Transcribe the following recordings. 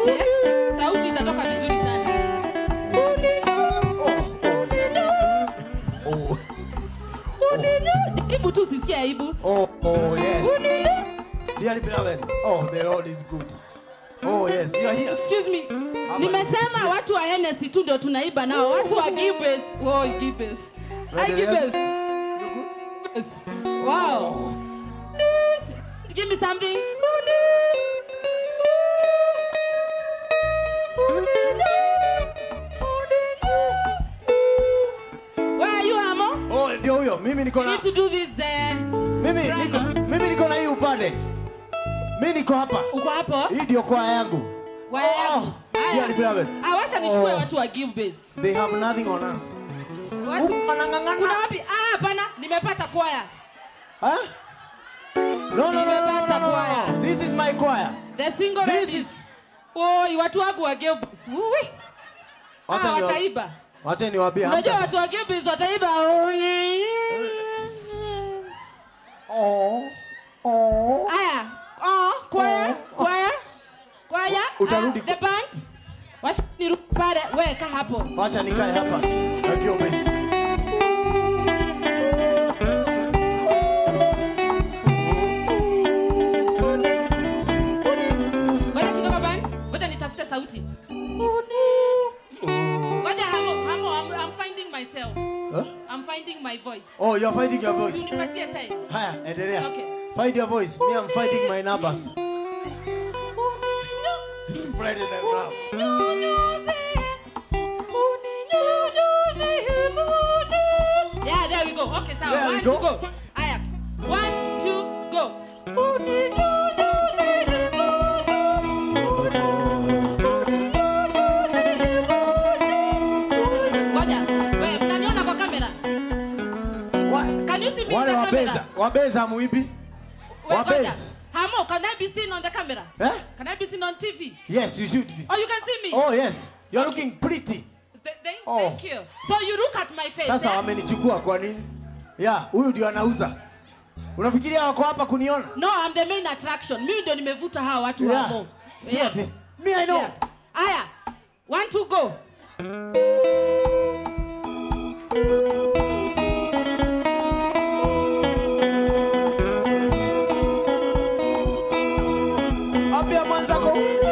eh? Sauti itatoka vizuri sana. Oh, Jaribu tu usisikie aibu. oh, oh, yes. Dearly beloved, oh, the Lord is good. Oh, yes, you are here. Excuse me. Nimesema watu wa Hennessy tu ndio tunaiba nao. Watu wa Gibbs. Oh, Gibbs. Hi Gibbs. You good? Yes. Wow. Give me something. Where are you, Amo? Oh, ndio huyo. Mimi niko You na need to do this. Uh, mimi niko mimi niko na hii upande. Mimi niko hapa. uko hapo? Hii ndio kwaya yangu. Where are you? dearly beloved. Ah, wacha nichukue Oh. watu wa Gibbs. They have nothing on us. Watu Huku wanang'ang'ana. kuna wapi? Ah, hapana, nimepata kwaya. Huh? No, no, no, no, no, no, Nimepata no, kwaya. no. This is my choir. The single This ladies. is- Oi, watu wangu wa Gibbs. Uwi. Wacha Ah, niwa- wataiba. Wacha niwaambie Unajua hamta. watu wa Gibbs wataiba. Oh. Oh. Aya. Oh, kwaya, kwaya. Kwaya. Utarudi Ah, the band. Wacha nirudi pale. Wewe kaa hapo. Wacha nikae hapa. Nagio basi. Ngoja kidogo band. Ngoja nitafute sauti. Ngoja hamo, hamo, I'm, I'm finding myself. Huh? I'm finding my voice. Oh, you're fighting your voice. Unipatie time. Haya, endelea. Okay. Find your voice. Me, I'm fighting my numbers. Spread it around. Yeah, there we go. Okay, so There we one, go. two, go. Aya. One, two, go. Ngoja. Wewe, mnaniona kwa kamera? Wa- Can you see me Wale in the wabeza, camera? wabeza muibi. Wait, Wabeza. ngoja. Hamo, can I be seen on the camera? Eh? Can I be seen on TV? Yes, you should be. Oh, you can see me? Oh, yes. You're looking pretty. Th- thank, Oh. thank you. So you look at my face. Sasa eh? wamenichukua kwa nini? Ya, huyu ndio anauza. Unafikiria wako hapa kuniona? No, I'm the main attraction. Mimi ndio nimevuta hawa watu wa Yeah. Mo. Si ati. Me, I know. Yeah. Aya. One, two, go. Ambia mwenzako.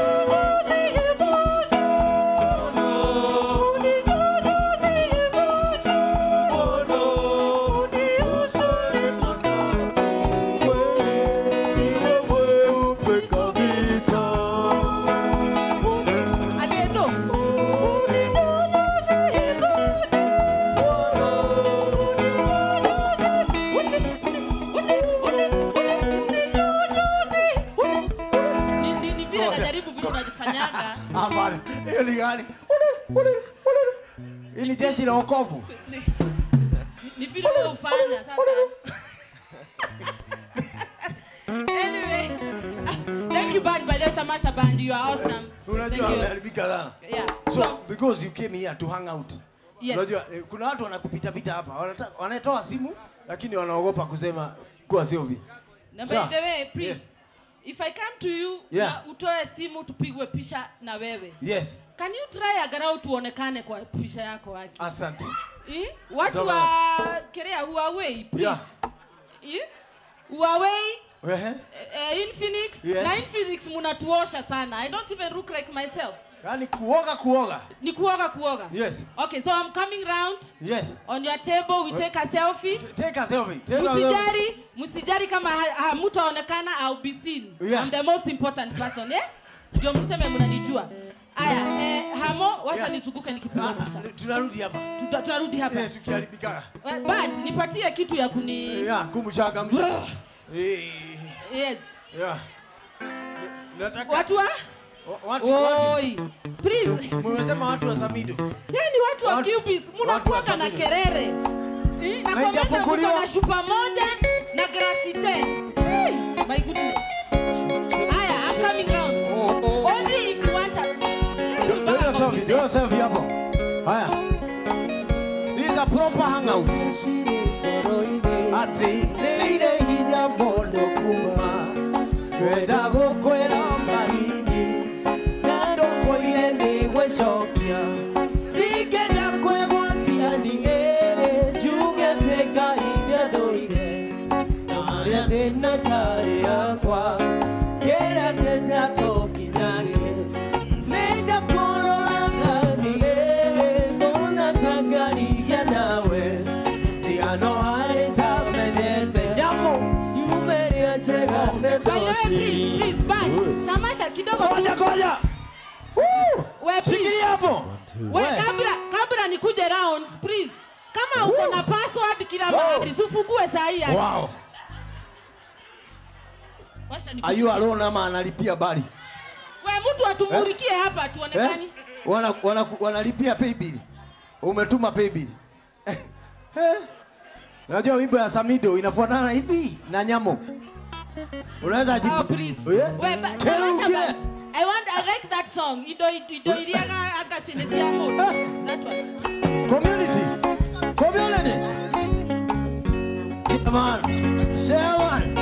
Ajeto. Ni- ni- ni vile najaribu vile unajifanyaga. Hapana. Hiyo ni gani? Ule, ule, ule. Hii ni jeshi la wokovu. Ni- ni vile wewe hufanya sasa. Anyway, thank you band by the tamasha band you are awesome. Unajua Thank you. ameharibika sana. Yeah. So, because you came here to hang out. Yes. Unajua eh, kuna watu wanakupita pita hapa. Wanataka wanatoa simu lakini wanaogopa kusema kuwa sio vi. Na Sawa. by the way, please, Yes. if I come to you Yeah. na utoe simu tupigwe picha na wewe. Yes. Can you try agarau tuonekane kwa picha yako waki? Asante. Eh? Watu Tama. wa Korea Huawei, please. Yeah. Eh? Huawei Ehe. uh, Infinix Yes. na Infinix munatuosha sana. I don't even look like myself. Yaani kuoga kuoga. Ni kuoga kuoga. Yes. Okay, so I'm coming round Yes. on your table we take a selfie. Take a selfie. Take a selfie. Msijari, msijari kama ha- hamutaonekana I'll be seen. Yeah. I'm the most important person, eh? Ndio mseme mnanijua. Aya, eh, hamo wacha Yeah. nizunguke nikipiga Ah, picha. ah, Tunarudi hapa. Tuta- Tunarudi hapa. Eh, tukiharibika. Eh, But nipatie kitu ya kuni Ya, kumshaka mshaka. Eh. Yes. Ya. Nataka Watu wa wa- watu wapi? Oi. Please. Mmesema watu wa Samido. Yaani watu wa Watu- Cubis watu wa mnakuwa na Samido. kerere. Eh, na Na kwa meza haijafunguliwa. mko na chupa moja na glasi 10. Hey, my goodness. Aya, I'm coming round. Oh, oh. Only if you want a... Do your selfie, do your selfie hapo. Haya. This is a proper hangout. Ati nire hinya mono kuma Kwenda gukwera marini Na ndo harĩa thĩna tarĩ yakwa kĩrĩa tĩtatũkinyage nĩndakũroraganiĩ ngona tangarigĩa nawe tigano harĩ tamenyete nyamũ ciumĩria njega nĩ By the way, please, ndoci please, band. Tamasha kidogo tu. Ngoja ngoja. Woo! We, please. Shikilia hapo. We, kabla kabla nikuje round, please. Kama uko na password kila mahali, usifungue saa hii. hadi. Wow. Wacha Are niku- you alone ama analipia bali? We, mtu atumulikie hapa tuonekani. Eh? Wana, wana, wanalipia pay bill. Umetuma pay bill. Eh? Unajua wimbo ya Samido inafuatana hivi na nyamo. Unaweza jibu. Oh, please. Eh? We, ba- Kero Tamasha ukile. band. I want, I like that song. Ido, ido, iriaga aka sinesia mo. That one. Community. Community. Come on. Share one.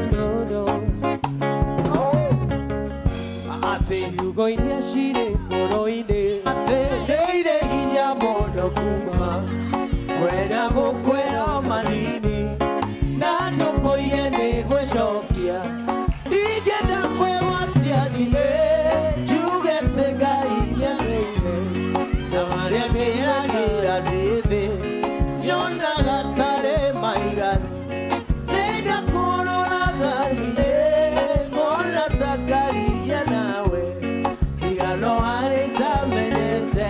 Oh. Ate. ciugo iria cirĩ ngoro-inĩ nĩ irĩ hinya mũno kuma kwenda gũkwĩra manini na ndũkũige nĩ gwĩcokia ingĩenda kwĩgwatia niĩ njugĩte ngai nĩathũire na marĩa ngĩragĩra ndĩ thĩ nyonaga tarĩ maiganu nenda kuroraga niĩ ngona ta ngarigĩa nawe tigano harĩ tamenyete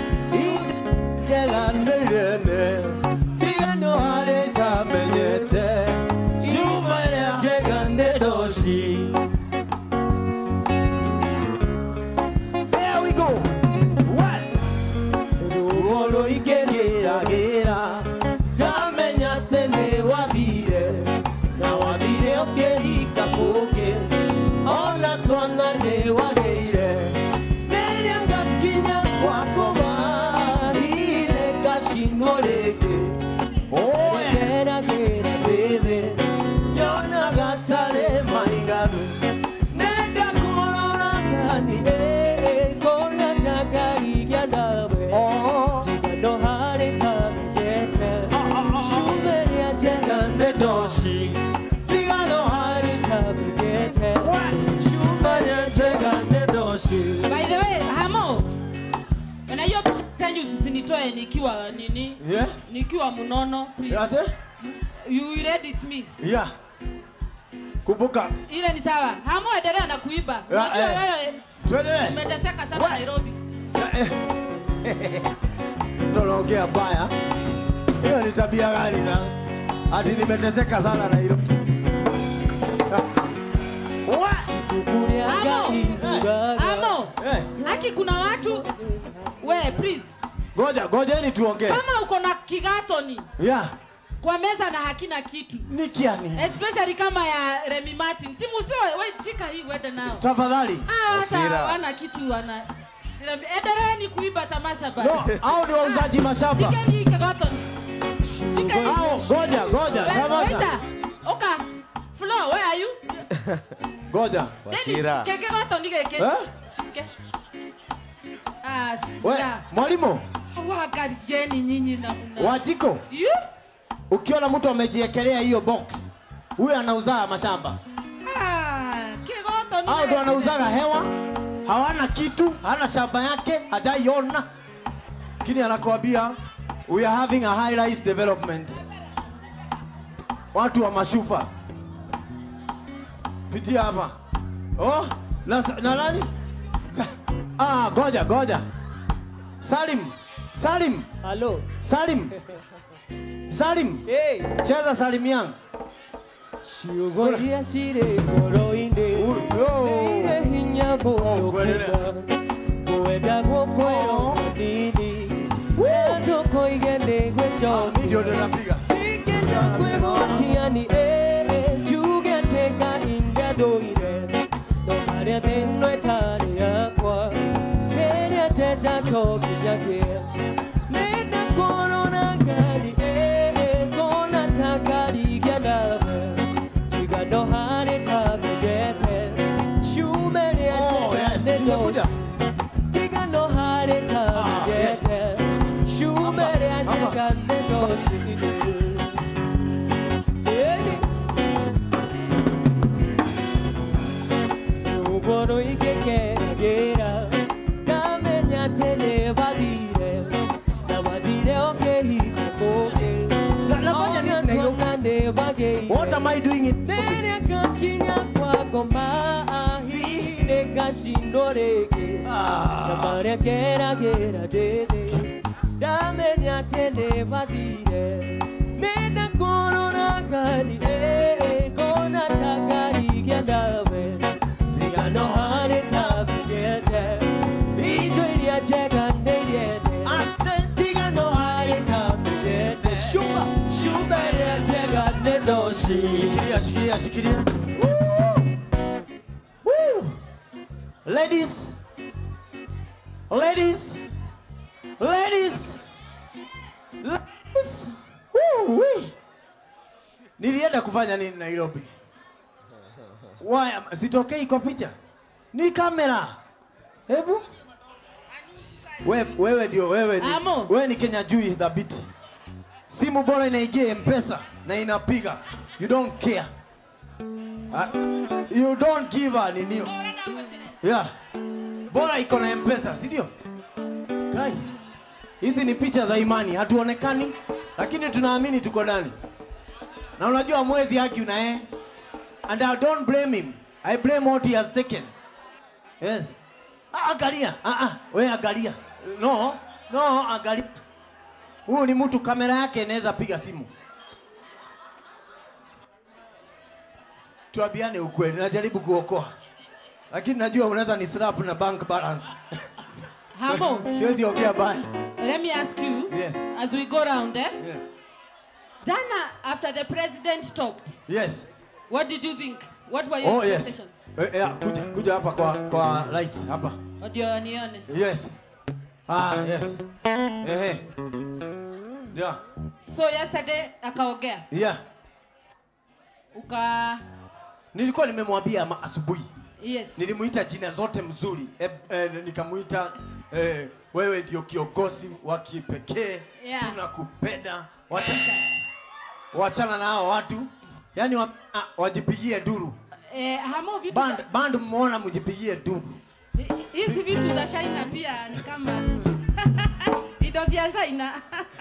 njega nĩ rene tigano harĩ tamenyete ciuma rĩa njega nĩ ndoci There we go. What? ruo rũingĩrĩragĩra ndamenya atĩ nĩ wathire na wathire ũkĩhika kũngĩ ona twana nĩ wagĩire rĩrĩa ngakinya kwa ngũma hihi nĩ ngacinwo rĩngĩ Oh, yeah. ngeragĩra ndĩthĩ nyonaga tarĩ maiganu nenda kũroraga niĩ ngona ta ngarigĩa nawe Oh. tigano harĩ tamenyete ciumĩria njega nĩ ndoci tigano harĩ tamenyete ciumĩria njega nĩ ndoci By the way, Hamo. Na hiyo picha yenu usinitoe nikiwa nini? Yeah. Nikiwa mnono, please. Yate? You read it me. Yeah. Kumbuka. Ile ni sawa. Hamo endelea na kuiba. Ya, Unajua eh. wewe Twende. umeteseka sana Nairobi. Tunaongea mbaya. Hiyo ni tabia gani na? Ati nimeteseka sana na hilo. What? kukuria Hamo. ngai ugaga Hamo. Eh, Haki kuna watu we please. ngoja, ngojeni tuongee. Kama uko na kigatoni Yeah. kwa meza na hakina kitu. Ni kiani? Especially kama ya Remy Martin. Si musoe, wewe shika hii uende nao. Tafadhali. Ah, hata Hasira. wana kitu wana. Endeleeni kuiba tamasha basi. No, hao ni wauzaji mashamba. Shikeni hii kigatoni. Shika hii. Hao, ngoja, ngoja, Wewe, tamasha. waiter. Oka. Flo, where are you? Ngoja. Dennis, ke kigatoni gĩkĩ. Eh? Ke. Ah, We, sika. mwalimu, Waangalieni nyinyi na mna. Wajiko, You? ukiona mtu amejiekelea hiyo box, huyo anauza mashamba. Ah, kigatoni. Hao ndo gĩkĩ. wanauzaga hewa, hawana kitu, hana shamba yake, hajaiona, lakini anakuambia we are having a high rise development. Watu wa mashufa, pitia hapa. Oh, na, na nani? Sa- Ah, goja goja. Salim, Salim, halo Salim, Salim, hey. cheza Salim yangu. ciugo iria cirĩ ngoro-inĩ Yo. nĩ irĩ hinya mũno ngwenere. kuma kwenda gũkwĩrwo manini na ndũkũige nĩ Mimi ndio gwĩcokia ninapiga. ingĩenda kwĩgwatia ni ĩ njuge atĩ ngai ndathũire no harĩa thĩno ĩtarĩ yakwa rĩrĩa ndenda to nginyagia nĩ ndakũrora ngari ĩ ngona ta ngarigĩa nawe tigano harĩ kamendete ciume rĩa Oh, njega yes, nĩ nimekuja. ndoci tigano harĩ kamendete ciume rĩa njega nĩ ndoci Ĩni. nini? Nene kakinya kwa ngoma hihi nikashindwo rĩngĩ na Ah. marĩa ngeragĩra ndĩthĩ ndamenya atĩ nĩ mathire nĩnda kũrora ngari ĩ, ngona ta ngari gĩa ndawe tigano harĩ tabigete indo iria njega nĩ nyende tigano harĩ tabigete cuma cuma iria njega nĩ ndoci Shikilia, shikilia, shikilia. Woo. Ladies. Ladies. Ladies. Ladies. Woo, wee. Nilienda kufanya nini Nairobi? Why? Sitokei kwa picha. Ni kamera. Hebu. We, wewe ndio wewe ni, Amo. wewe ni Kenya jui dhabiti. Simu bora inaingia M-Pesa na inapiga. You don't care. Uh, you don't give a ninio. Yeah. Bora iko na M-Pesa, si ndio? Kai. Hizi ni picha za imani, hatuonekani lakini tunaamini tuko ndani. Na unajua mwezi haki una eh? And I don't blame him. I blame what he has taken. Yes. Ah, angalia. Ah ah, wewe angalia. No, no, angalia. Huyu ni mtu kamera yake inaweza piga simu. Tuambiane ukweli, najaribu kuokoa. Lakini najua unaweza ni slap na bank balance. Hamo, Siwezi ongea baya. let me ask you Yes. as we go round, eh? Yeah. Dana, after the president talked, Yes. what did you think? What were your Oh yes. expectations? Eh, eh, kuja kuja hapa kwa kwa light hapa. Ndio nione. Yes. Ah, yes. Eh eh. Yeah. So yesterday akaongea Yeah. uka Nilikuwa nimemwambia ma- asubuhi. yes. Nilimuita jina zote mzuri. Eh, eh, nikamuita eh, wewe ndio kiongozi wa kipekee. Yeah. Tunakupenda. Wacha wachana na hao watu. Yaani wa, ah, wajipigie duru. Eh, Hamo vitu Band za- band mmeona mjipigie duru. hizi vitu za China pia ni kama idosi ya China.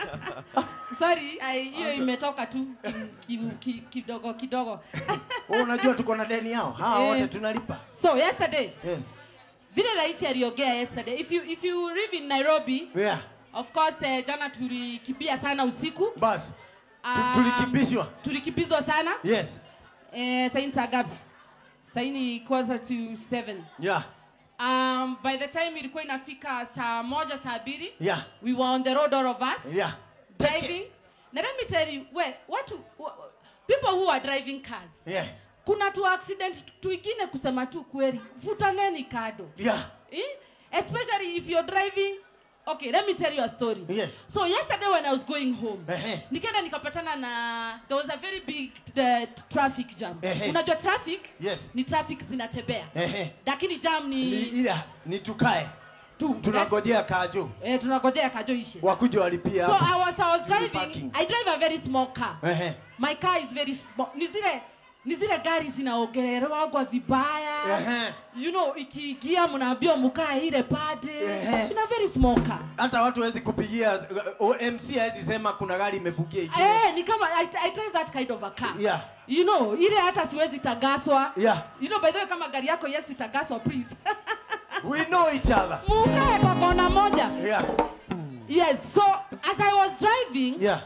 Sorry, ai- hiyo imetoka tu ki- ki- ki- kidogo kidogo. Wewe unajua tuko na deni yao. Hawa Eh. wote tunalipa. So yesterday, Yes. vile rais aliongea yesterday, if you if you live in Nairobi, Yeah. of course eh, jana tulikimbia sana usiku. Basi. Tu- Um, Tulikimbishwa. Tulikimbizwa sana. Yes. Eh, saa hii ni saa ngapi? Saa hii ni quarter to seven. Yeah. Um, by the time ilikuwa inafika saa moja saa mbili Yeah. we were on the road all of us Yeah. driving na let me tell you we watu wa- wa- people who are driving cars Yeah. kuna tu accident tuingine kusema tu kweli futaneni kado Yeah. eh? especially if you're driving okay let me tell you a story Yes. so yesterday when i was going home Ehe. nikaenda nikapatana na there was a very big uh, traffic jam Ehe. unajua traffic Yes. ni traffic zinatembea Ehe. lakini jam Ni ni ila ni tukae. tu Tunangojea kajo. eh, tunangojea kajo ishe Wakuje walipia so hapa. I was, I was Ni driving parking. I drive a very small car Ehe. my car is very small ni zile ni zile gari zinaogelewagwa vibaya Ehe. you know ikiingia mnaambiwa mkae ile pade Ehe. ina very small car Hata watu hawezi kupigia uh, MC hawezi sema kuna gari imefugia ingine. eh ni kama I, I drive that kind of a car Yeah. you know ile hata siwezi tagaswa Yeah. you know by the way kama gari yako yes itagaswa please We know each other. mukae kwa kona moja Yeah. yes so as I was driving Yeah.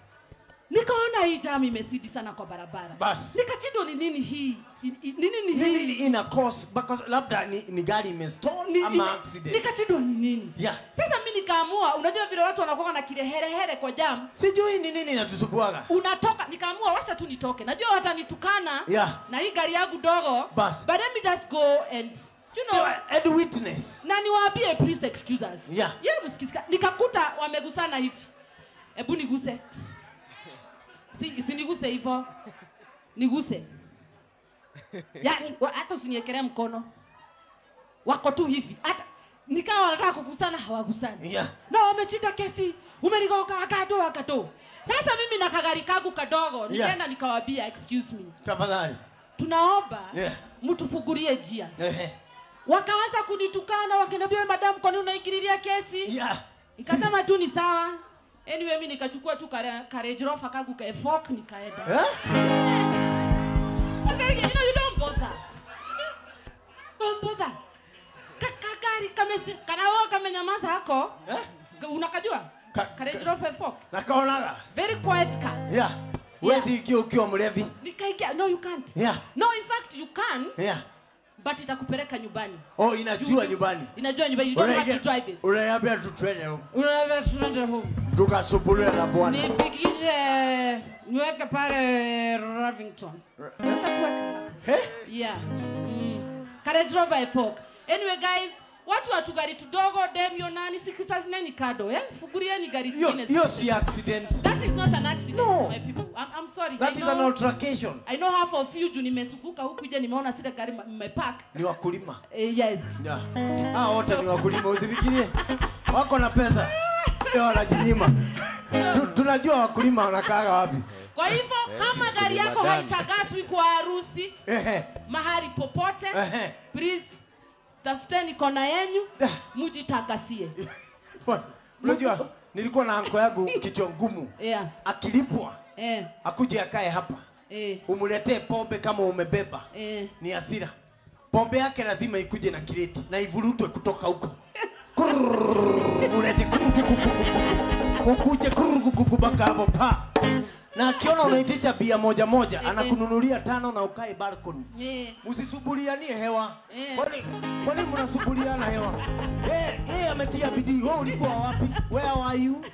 nikaona hii jam imesidi sana kwa barabara Basi. nikachindwa ni nini hii I- i- ni nini Nini hii ina cause because labda ni, ni gari imestall Ni- ama ime- accident. nikachindwa ni nini Yeah. sasa mi nikaamua unajua vile watu wanakuwa na kireherehere kwa jam Sijui ni nini inatusubuaga. unatoka nikaamua washa tu nitoke najua watanitukana Yeah. na hii gari yangu dogo Bas. but let me just go and you know And witness. na niwaambie please excuse us Yeah. yeye msikisika nikakuta wamegusana hivi hebu niguse si, si niguse hivyo niguse yani wa- hata usiniekelee mkono wako tu hivi hata nikawa wanataka kugusana hawagusani Yeah. na wamechinda kesi umeligoka akato akato sasa mimi na kagari kangu kadogo nikaenda nikawambia excuse me Tafadhali. tunaomba Yeah. mtufungulie njia Ehe. wakaanza kunitukana wakiniambia "Wewe madam kwani unaingililia kesi Yeah. nikasema tu ni sawa anyway mi nikachukua tu kare- Range Rover kangu ka Evoque nikaenda Eh? nakaonaga very quiet car yeah huwezi ingia ukiwa mlevi nikaingia no you can't yeah no in fact you can yeah but itakupeleka nyumbani oh inajua nyumbani inajua nyumbani you don't have to drive it unaniambia tutwende huko Unaambia tuende home tukasumbuliwe na bwana nifikishe niweke pale Ravington Unaweza kuweka? Eh? yeah mm. Courage Rover Efork anyway guys watu watu gari tudogo demio nani sikisazimeni kado eh fugurieni gari hiyo zingine hiyo si accident that is not an accident No. my people I'm, I'm sorry that I is know, an altercation I know half of you juu nimesukuka huku ije nimeona sile gari ma- mmepark ni wakulima eh, yes yeah. hao wote ni wakulima usifikirie wako na pesa Ndio wanajinyima Tu- tunajua wakulima wanakaaga wapi kwa hivyo kama gari yako madam. haitagaswi kwa harusi Ehe, mahali popote ehe. please tafuteni kona yenyu Da. mujitakasie Bwana, unajua nilikuwa na anko yangu kichwa ngumu yeah. akilipwa eh, akuje akae hapa eh, umletee pombe kama umebeba eh. ni hasira pombe yake lazima ikuje na kireti na ivurutwe kutoka huko Kurrrr, ulete kurugugugugugu. ukuje kurugugugu mpaka hapo pa na akiona unaitisha bia moja moja anakununulia tano na ukae balcony Eh. msisubulianie hewa Eh. kwani kwani mnasubuliana hewa yeye yeye ametia bidii wewe ulikuwa wapi where were you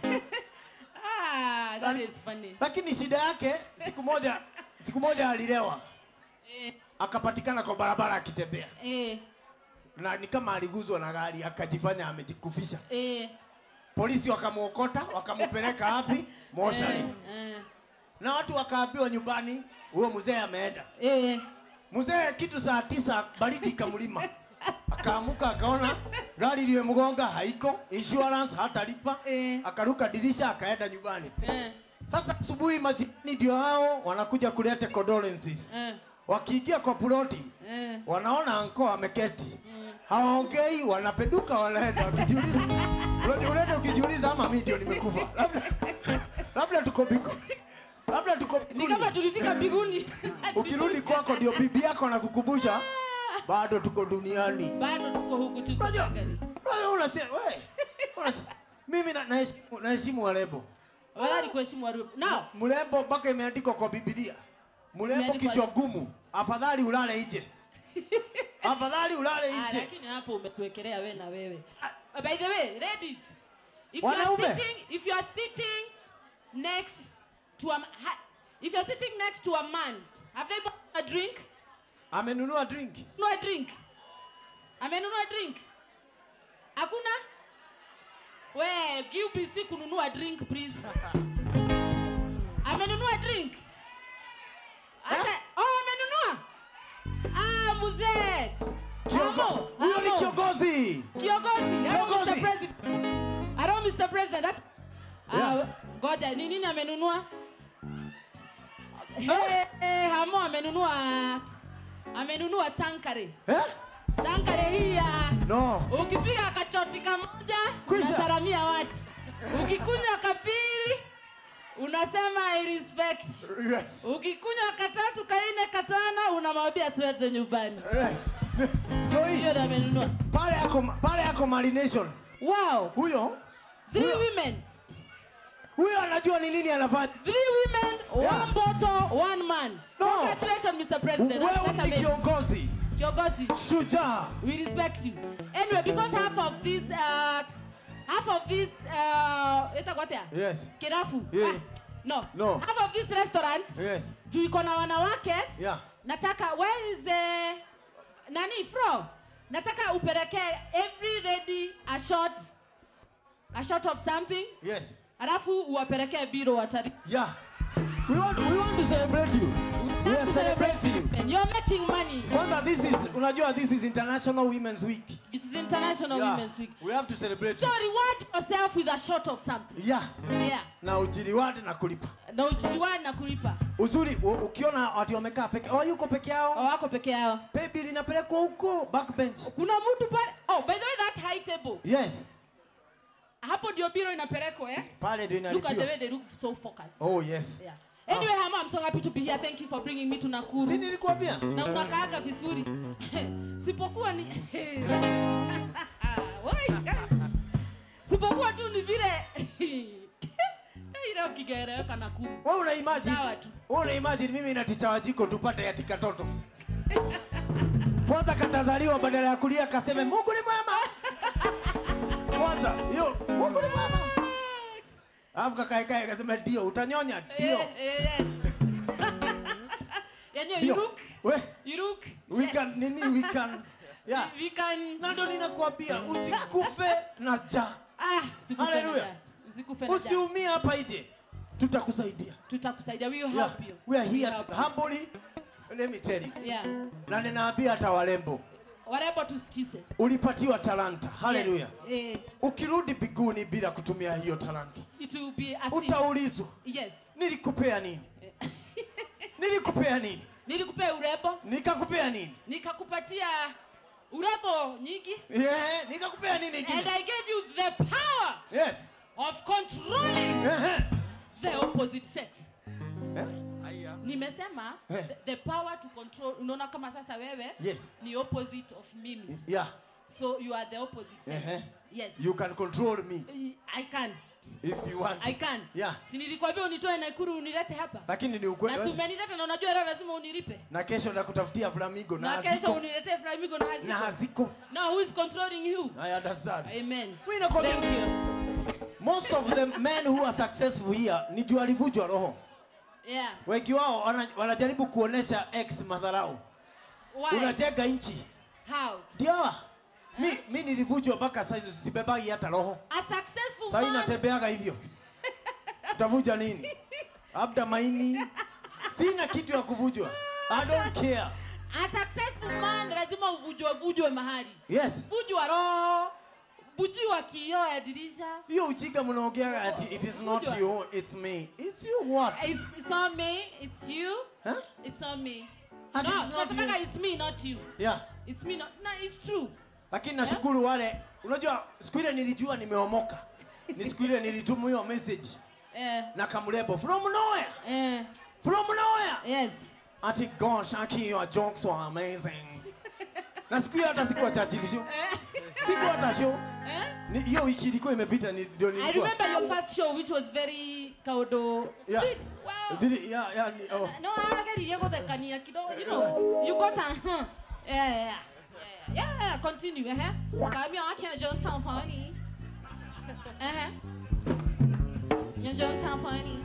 Ah, that is funny. lakini shida yake siku moja siku moja alilewa Eh, akapatikana kwa barabara akitembea eh, na ni kama aliguzwa na gari akajifanya amejikufisha eh, polisi wakamwokota wakamupeleka wapi moshari eh, na watu wakaambiwa nyumbani huyo mzee ameenda eh. mzee kitu saa tisa baridi ikamlima akaamuka akaona gari limemgonga haiko insurance hatalipa Eh. akaruka dirisha akaenda nyumbani Eh, sasa asubuhi majirani ndio hao wanakuja kuleta condolences eh, wakiingia kwa ploti eh. wanaona anko ameketi hawaongei wanapeduka wanaenda wakijiuliza Unajua, unaenda ukijiuliza ama mimi ndio nimekufa labda labda tuko mbinguni labda tuko ni mbinguni kama tulifika mbinguni ukirudi kwako ndio bibi yako anakukumbusha bado tuko duniani bado tuko huku tuko Unajua, gari wewe unache we unache mimi na- naheshimu naheshimu warembo wadhani kuheshimu waru now mrembo mpaka imeandikwa kwa Biblia mrembo Imeandikwa- kichwa gumu afadhali ulale nje afadhali ulale ah, nje lakini hapo umetuwekelea we na wewe Uh, by the way ladies if you are Wanaume. sitting if you are sitting next to a ma- ha, if you are sitting next to a man have they bought a drink amenunua drink nunua drink amenunua drink hakuna we give BC kununua drink please amenunua drink hata oh amenunua ah mzee Kiongo- Amo, huyo ni amo. kiongozi kiongozi hello Kiongozi. Mr. President hello Mr. President that's Yeah. ah ngoja ni nini amenunua hey, hey, hamo amenunua amenunua tankare eh? tankare hii ya no ukipiga kachoti kamoja Kwisha. unasalamia watu ukikunywa kapili unasema I respect yes. ukikunywa katatu kaine katano unamwambia tuweze nyumbani Eh. Ndio hii. hiyo ndo amenunua pale yako pale yako marination wow huyo three Huyo- women huyo anajua ni nini anafanya three women Yeah. one bottle one man No. congratulations Mr. President wewe That's ni amazing. kiongozi kiongozi shujaa we respect you anyway because half of this uh, half of this uh, itakuwatea yes kirafu Yeah. ah, no. No. half of this restaurant yes juu iko na wanawake yeah nataka where is the nani fro nataka upelekee every lady a shot a shot of something yes alafu uwapelekee biro watari yeah we want we want to celebrate you we are celebrating you And you're making money kwanza this is unajua this is international women's week it is international yeah. women's week we have to celebrate so you. reward yourself with a shot of something yeah yeah na ujiriwadi na kulipa na ujuani na kulipa uzuri u- ukiona watu wamekaa peke oh, yuko peke yao wako peke yao pay bill inapelekwa huko backbench kuna mtu pale oh by the way that high table yes hapo ndio biro inapelekwa eh pale ndio look at the inalipiwa way they look so focused oh yes yeah anyway hama i'm so happy to be here thank you for bringing me to nakuru si nilikwambia na unakaaga vizuri sipokuwa ni Wai, guys. sipokuwa tu ni vile ile leo kigereweka na kuru. Wewe una imagine? Sawa tu. Wewe una imagine mimi na ticha wajiko tupate ya tikatoto. Kwanza katazaliwa badala ya kulia kaseme Mungu ni mwema. Kwanza hiyo Mungu ni mwema. Alafu kakae kae kasema ndio utanyonya ndio. Eh, eh, yes. Yaani you Ndio. look, We you look. we yes. can nini we can yeah. We can. Na ndo ninakuambia usikufe na njaa. Ah, usikufe na Hallelujah. njaa. Usikufe na njaa. Usiumie hapa nje. Tutakusaidia. Tutakusaidia. We will Yeah. help you. We are here help to, you. humbly let me tell you. Yeah. Na ninaambia hata warembo Warembo tusikize. ulipatiwa talanta. Haleluya. Yes. Eh, Ukirudi biguni bila kutumia hiyo talanta, it will be as if, utaulizwa yes. nilikupea nini? Nilikupea nini? Nilikupea urembo, Nikakupea nini? nikakupatia urembo nyingi Yeah, nikakupea nini and kingine? I gave you the power Yes. of controlling Ehe. the opposite sex. Eh? Nimesema Eh. the, the power to control. Unaona kama sasa wewe Yes. ni opposite of mimi. Yeah. So you are the opposite sex. Ehe. Yes. You can control me I can. if you want. I can. Yeah. Si nilikwambia unitoe Nakuru unilete hapa. Lakini ni Na si ukweli. umenileta na unajua leo lazima unilipe. Na kesho nakutafutia flamingo na Na kesho haziko. uniletee flamingo na Na haziko. haziko. Now who is controlling you? I understand. Amen. Mimi nakwambia Thank you. most of the men who are successful here ni juu alivunjwa roho. Yeah. Wengi wao wana- wanajaribu kuonesha ex madharau. Why? Unajenga nchi. How? Ndio. Mi, mi nilivunjwa mpaka sasa sibebagi hata roho. A successful Sasa man. inatembeaga hivyo. Utavunja nini? Labda maini. Sina kitu ya kuvunjwa. I don't care. A successful man lazima uvujwe vujwe mahali. Yes. Vujwa roho. Vujiwa kioo ya dirisha. Hiyo ujinga mnaongea ati it is not Vunjwa. you, it's me. It's you what? It's, it's not me, it's you. Huh? It's not me. And no, it's not nasemanga you. it's me, not you. Yeah. It's me, not. No, it's true. Lakini nashukuru wale, unajua siku ile nilijua nimeomoka. Ni siku ile nilituma hiyo message Eh, na kamrebo from nowhere. eh, From nowhere. yes. Ati gosh, Aki, your jokes were amazing. Na siku hiyo hata sikuwa chachili show. Eh, Siku hata show. eh? Ni hiyo wiki ilikuwa imepita ni ndio I nilikuwa. remember your first show, which was very kaudo. Yeah. Sweet. Wow. Dhili, yeah, yeah, ni, oh. No, agaririe guthekania kidogo, you know. You got a huh. Yeah, yeah, yeah. Yeah, yeah, continue, eh? Kami I can't joke sound funny. Eh? Your jokes sound funny.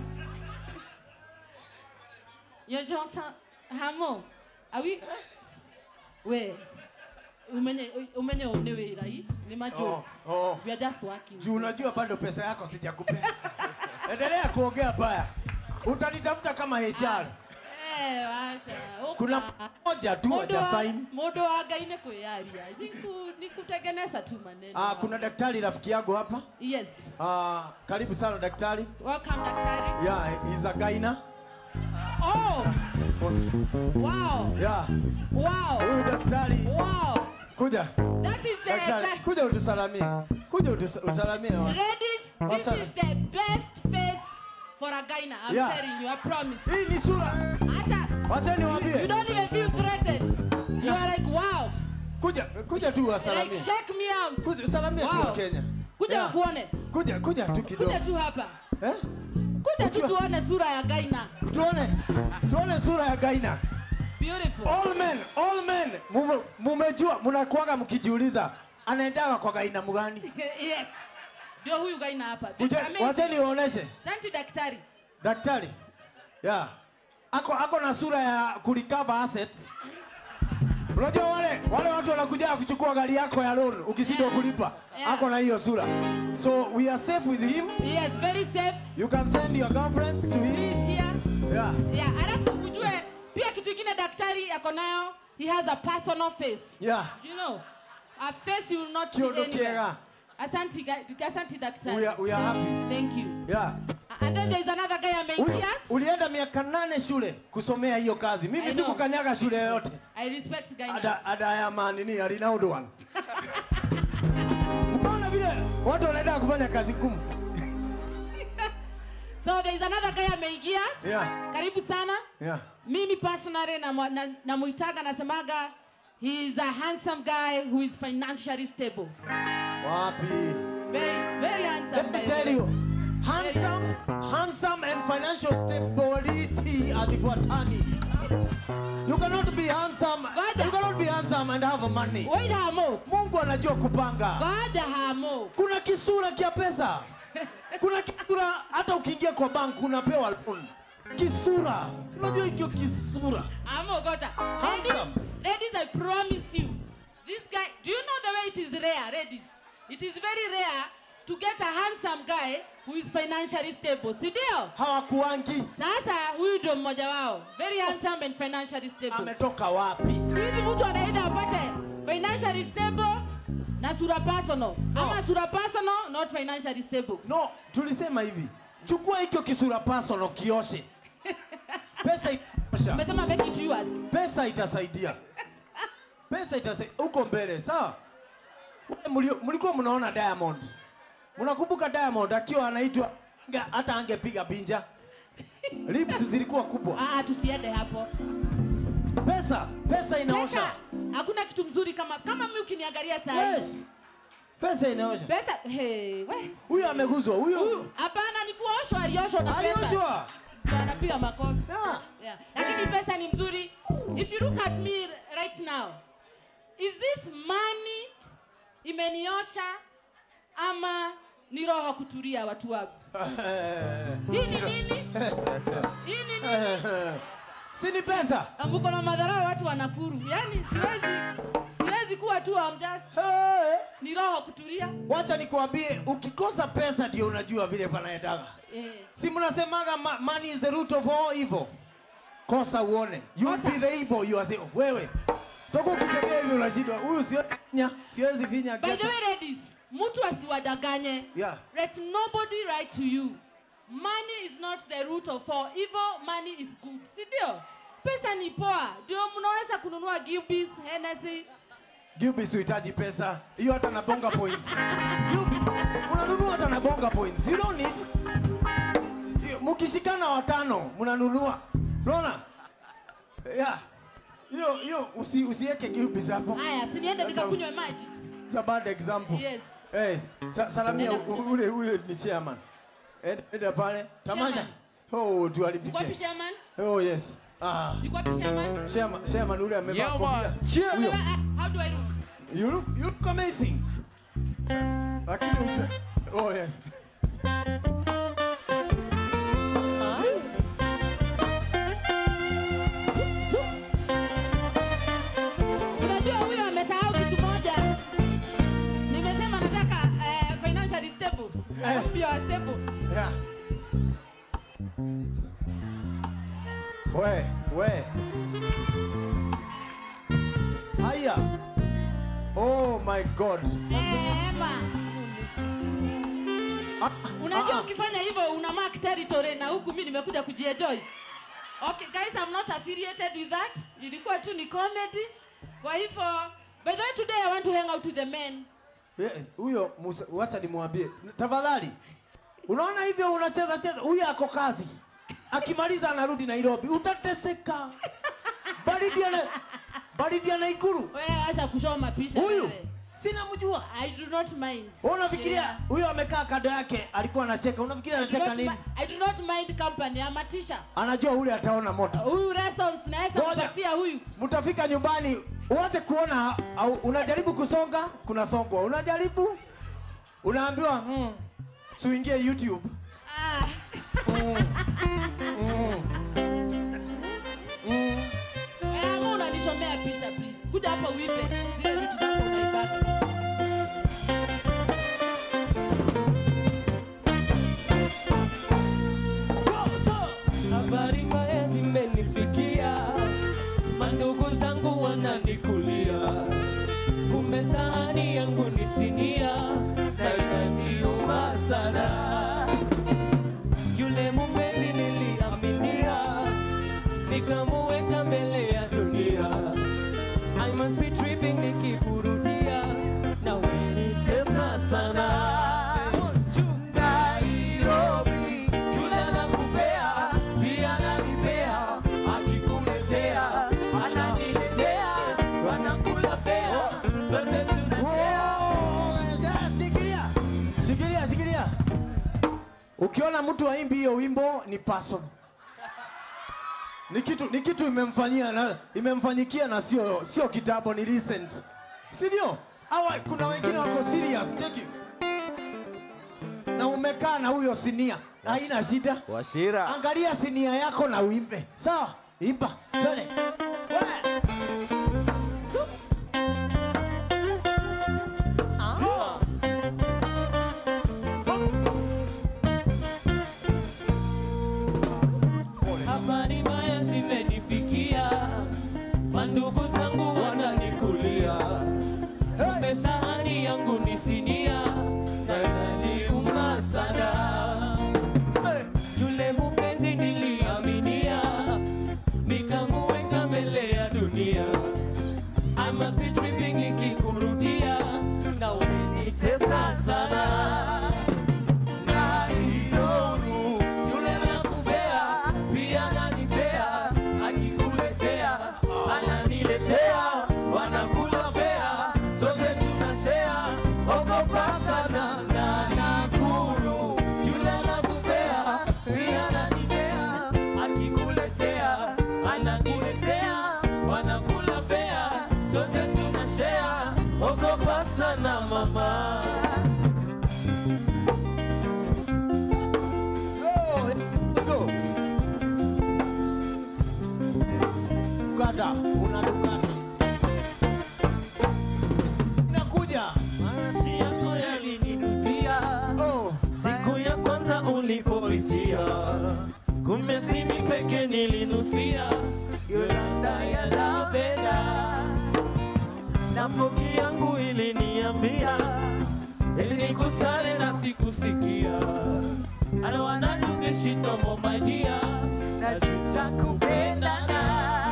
Your jokes sound Hamo. Are we We umenye umenye one wira hii ni ma Oh, jokes. oh. We are just working. Juu unajua bado pesa yako sijakupea. Endelea kuongea baya. Utanitafuta kama HR. Eh, wacha. Kuna Uka. moja tu Mũndũ haja wa- sign. mũndũ wa ngai nĩ kwĩyaria Niku- ni kutengeneza tu maneno Ah, kuna daktari rafiki yangu hapa. yes Ah, karibu sana daktari. welcome daktari Yeah, he's a gyna. oh wow Yeah. wow Huyu daktari wow kuja. that is the Daktari, the- kuja utusalamie. Kuja utus- usalamie. watu. ladies this Wasana. is the best face for a gyna i'm Yeah. telling you i promise Hii ni sura. hata Wacha you niwaambie. don't even feel threatened you are like wow Kuja, kuja tu like wasalamie. shake me out Kuja salamia tu Wow. wa Kenya. kuja Yeah. kuone Kuja, kuja tu kidogo. kuja tu hapa Eh? kuja tu Ukiwa- tuone sura ya gyna Tuone. Tuone sura ya Gaina. beautiful All men, all men. Mume- Mumejua mnakuwaga mkijiuliza anaendaga kwa Gaina mgani? yes ndio huyu gaina hapa Kuja, Amazing. wacha niwaoneshe. Asante daktari Daktari. Yeah. Ako ako na sura ya kurecover assets. Unajua wale wale watu wanakuja kuchukua gari yako ya loan ukishindwa Yeah. kulipa. Yeah. Ako na hiyo sura. So we are safe with him. yes very safe You can send your girlfriends to he him. is here Yeah. yeah alafu ujue pia kitu kingine daktari ako nayo he has a personal face Yeah. you know a face you will not see Kiondo anywhere kiega. asante ga- asante daktari We are, we are happy. thank you Yeah. and then there is another guy Uli, ameingia ulienda miaka nane shule kusomea hiyo kazi. I Mimi know. sikukanyaga shule yoyote. i respect guy Ada, ada ya manini ya Renowned one. Unaona vile watu wanaenda kufanya kazi ngumu. so there is another guy ameingia Yeah. karibu sana Yeah. mimi personally namuitaga na, namuitaga nasemaga he is a handsome guy who is financially stable Wapi? very very handsome Let me by tell the way. you. handsome, handsome and financial stability hazifuatani. You cannot be handsome. Ngoja. You cannot be handsome and have money. Wait hamo. Mungu anajua kupanga. God hamo. Kuna kisura kia pesa. Kuna kisura hata ukiingia kwa bank unapewa loan. Kisura. Unajua hicho kisura. Hamo gota. Handsome. Ladies, ladies, I promise you. This guy, do you know the way it is rare, ladies? It is very rare to get a handsome guy who is financially stable. Si ndio? Hawakuangi. Sasa huyu ndio mmoja wao. Very handsome and financially stable. Ametoka wapi? Siku hizi mtu anaenda apate financially stable na sura personal. Ama sura personal, not financially stable. No, tulisema hivi. Chukua hicho kisura personal kioshe. Pesa itasha. Umesema make it yours. Pesa itasaidia. Pesa itasaidia huko mbele, sawa? Wewe mlio- Mlikuwa mnaona Diamond. Mnakumbuka Diamond akiwa anaitwa nga- hata angepiga binja. Lips zilikuwa kubwa. Ah, ah, tusiende hapo. Pesa, pesa Pesa, inaosha. hakuna kitu mzuri kama kama mimi ukiniangalia saa Yes. hii. Pesa inaosha. Pesa, hey, we. Huyu ameguzwa, huyu Huyu hapana ni kuoshwa alioshwa na pesa. alioshwa. Ndio anapiga makofi. Yeah. Yeah. Lakini pesa ni mzuri. If you look at me right now, is this money imeniosha ama ni roho kutulia watu wangu? Hii ni nini? Hii ni nini? si ni pesa? Ambuko na madharau watu wanakuru. Yaani siwezi siwezi kuwa tu I'm just Hey. ni roho kutulia. Wacha nikwambie, ukikosa pesa ndio unajua vile panaendaga. Eh. Si mnasemaga ma- money is the root of all evil. Kosa uone. You will Kosa. be the evil you are saying. Wewe. Toka ukitembea hivi unashindwa. Huyu siwezi finya, siwezi finya. By the ghetto. way ladies, mtu asiwadanganye. Yeah. Let nobody write to you. Money is not the root of all evil, money is good. Si ndio? Pesa ni poa. Ndio mnaweza kununua Gilbis, Hennessy. Gilbis huhitaji pesa. Hiyo hata na bonga points. Gilbis, unanunua hata na bonga points. You don't need. Sio, Mkishikana watano mnanunua. Unaona? Yeah. Hiyo hiyo usi, usiweke Gilbis hapo. Haya, si niende That's nikakunywe maji. It's a bad example. Yes. Hey, sa salamia Nenda. u- ule ule ni chairman. Enda enda pale. Tamasha. Chairman. Oh, Yuko wapi tuharibike. Sherman? Oh, yes. Ah. Yuko wapi Sherman? Chairman, chairman ule amevaa Yeah, kofia. man. Chairman. Huyo. How do I look? You look you look amazing. Lakini uje. Oh, yes. Unajua huyo amesahau kitu moja. Nimesema nataka eh, financially stable. I hope you are stable. Yeah. We, we. Haya. Oh my God. Eh, Emma. Ah, Unajua ah, ukifanya hivyo una mark territory na huku mimi nimekuja kujienjoy. Okay guys, I'm not affiliated with that. Ilikuwa tu ni comedy. Kwa hivyo, by the way today I want to hang out with the men. Yes, huyo Musa, wacha nimwambie tafadhali. Unaona hivyo unacheza cheza, huyo ako kazi, akimaliza anarudi Nairobi, utateseka. Baridi ana baridi ana Ikulu. Wewe acha kushoma pisha Huyu wewe. sina mjua. I do not mind. Wewe unafikiria Yeah. huyo amekaa kando yake alikuwa anacheka, unafikiria I do anacheka not nini? mi- I do not mind company. I'm a teacher. Anajua ule ataona moto. Huyu lessons naweza Ngoja. kupatia huyu. Mtafika nyumbani wote kuona au unajaribu kusonga, kuna songwa. Unajaribu unaambiwa mm, suingie YouTube. Ah. Mm. Wewe ama unanishomea pisha please. Kuja hapa uipe zile vitu zako unaibaka. Habari mbaya zimenifikia, mandugu zangu wananikulia, kumbe sahani yangu ni sinia na inaniuma sana. Yule mpenzi niliaminia, nikamuweka mbele ya dunia. I must be tripping nikipuru Ukiona mtu aimbi hiyo wimbo ni personal. Ni kitu ni kitu imemfanyia na imemfanyikia na sio sio kitambo ni recent. Si ndio? Hawa kuna wengine wako serious, cheki. Na umekaa na huyo sinia, haina shida. Washira. Angalia sinia yako na uimbe. Sawa? Imba. Twende. Wewe. Habari mbaya zimenifikia, mandugu zangu wananikulia, kumbe sahani yangu ni sinia na inaniuma sana. Yule mpenzi niliaminia, nikamuweka mbele ya dunia. I must be tripping ikikurudia, na umenitesa sana na idoru yule nakupea pia ananipea akikuletea ananiletea wanakula fea sote tunashea ogopa sana na nakuru yule nakupea pia ananipea akikuletea ananiletea wanakula fea sote tunashea ogopa sana mama Go, go. Kata, unadukana. Nakuja. Marashi yako yalininukia Oh. siku ya kwanza ulipoitia, kumbe si mimi peke nilinusia Yolanda ya lavenda, na mbogi yangu iliniambia eti nikusale na sikusikia. I don't wanna do this shit no more my dear, najuta kupendana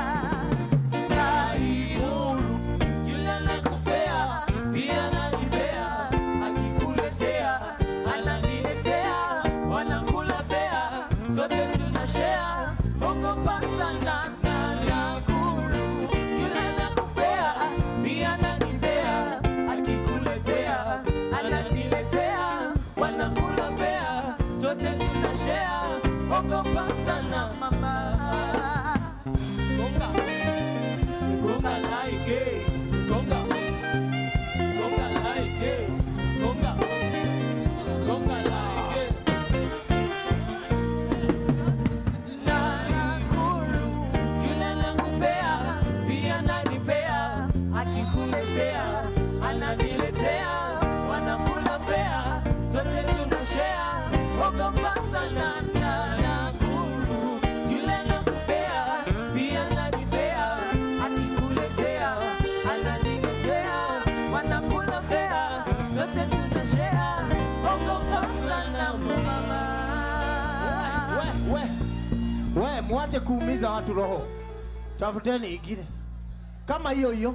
na ihuru yule nakupea pia nanipea akikuletea ananiletea wanakula pea zote tunashea ogopa sana na nakuru yule nakupea pia nanipea akikuletea ananiletea wanakula pea zote tunashea ogopa sana mama Gonga. Gonga like it. Gonga. Gonga like it. Gonga. Gonga like it. Na nakuru, yule nakupea, pia ananipea, akikuletea, ananiletea, wanakula fea, zote tunashare, ogopa sana na nakuru, yule nakupea, pia ananipea, akikuletea, ananiletea, wanakula fea, zote tunashare, ogopa sana mama. We, we. We, mwache kuumiza watu roho. Tafuteni ingine. Kama hiyo hiyo.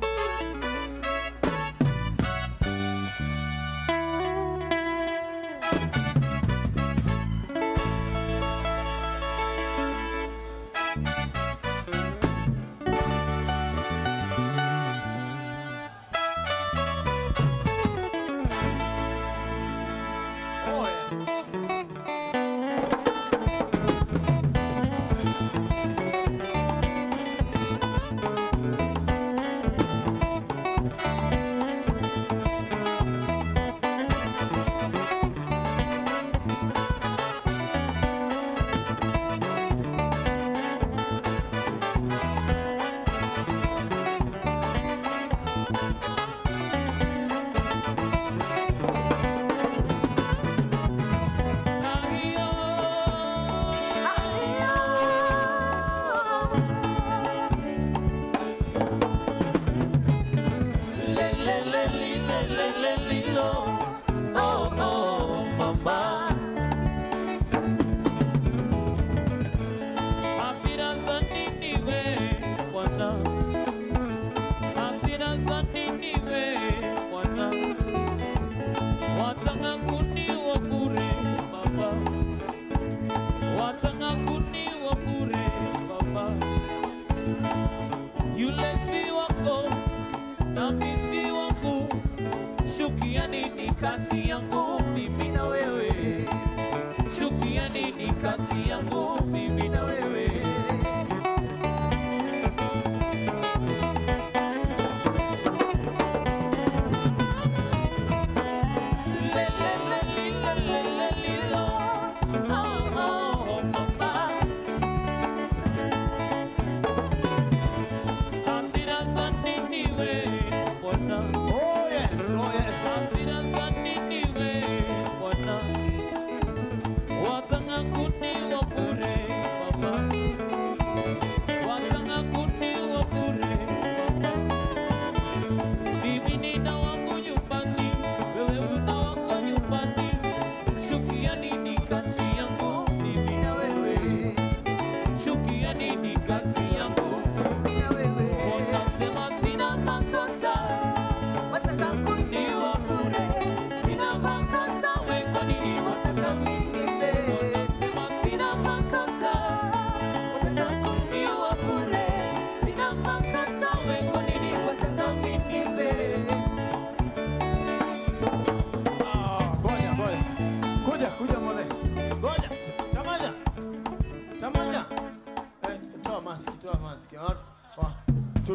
Watanga kuniwa bure baba, watanga kuniwa bure baba, yule si wako nami si wangu, shukia nini kati yangu mimi na wewe? Shukia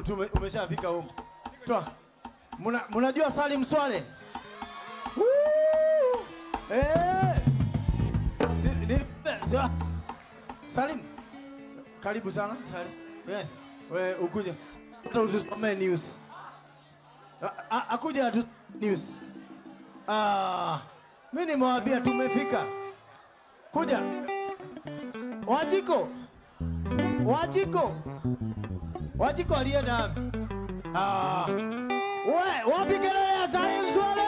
tu, tu, umeshafika huko. Toa. Muna, mnajua Salim Swale? Woo! Eh! Si, ni, si, Salim. Karibu sana Salim. Yes. We ukuje. Hata utusomee news. A- a- Akuja atu news. Ah, mimi nimewambia tumefika. Kuja. Wajiko. Wajiko. Wajiko alienda wapi? Ah. We, wapi kelele ya Salim Swale?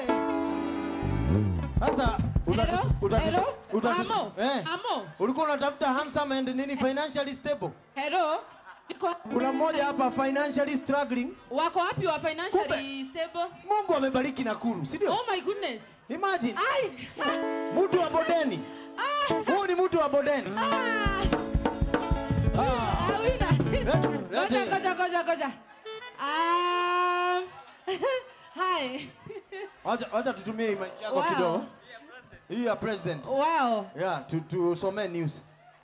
Sasa utatus- Hello? utatus- Hello? utatus- Amo? eh. Amo? Ulikuwa unatafuta handsome and nini financially stable? Hello? Niko Kuna mmoja hapa financially struggling. wako wapi wa financially stable? Mungu amebariki Nakuru, si ndio? Oh my goodness. Imagine Ai. mtu wa bodeni. Ah. Huyu ni mtu wa bodeni. Ah. Ah. Ah, huyu na- Lete- Ngoja, lete- ngoja, ngoja, ngoja. Um, hi. Wacha wacha tutumie mic yako Wow. kidogo. Hii ya president. Wow. Yeah, tu tusomee news.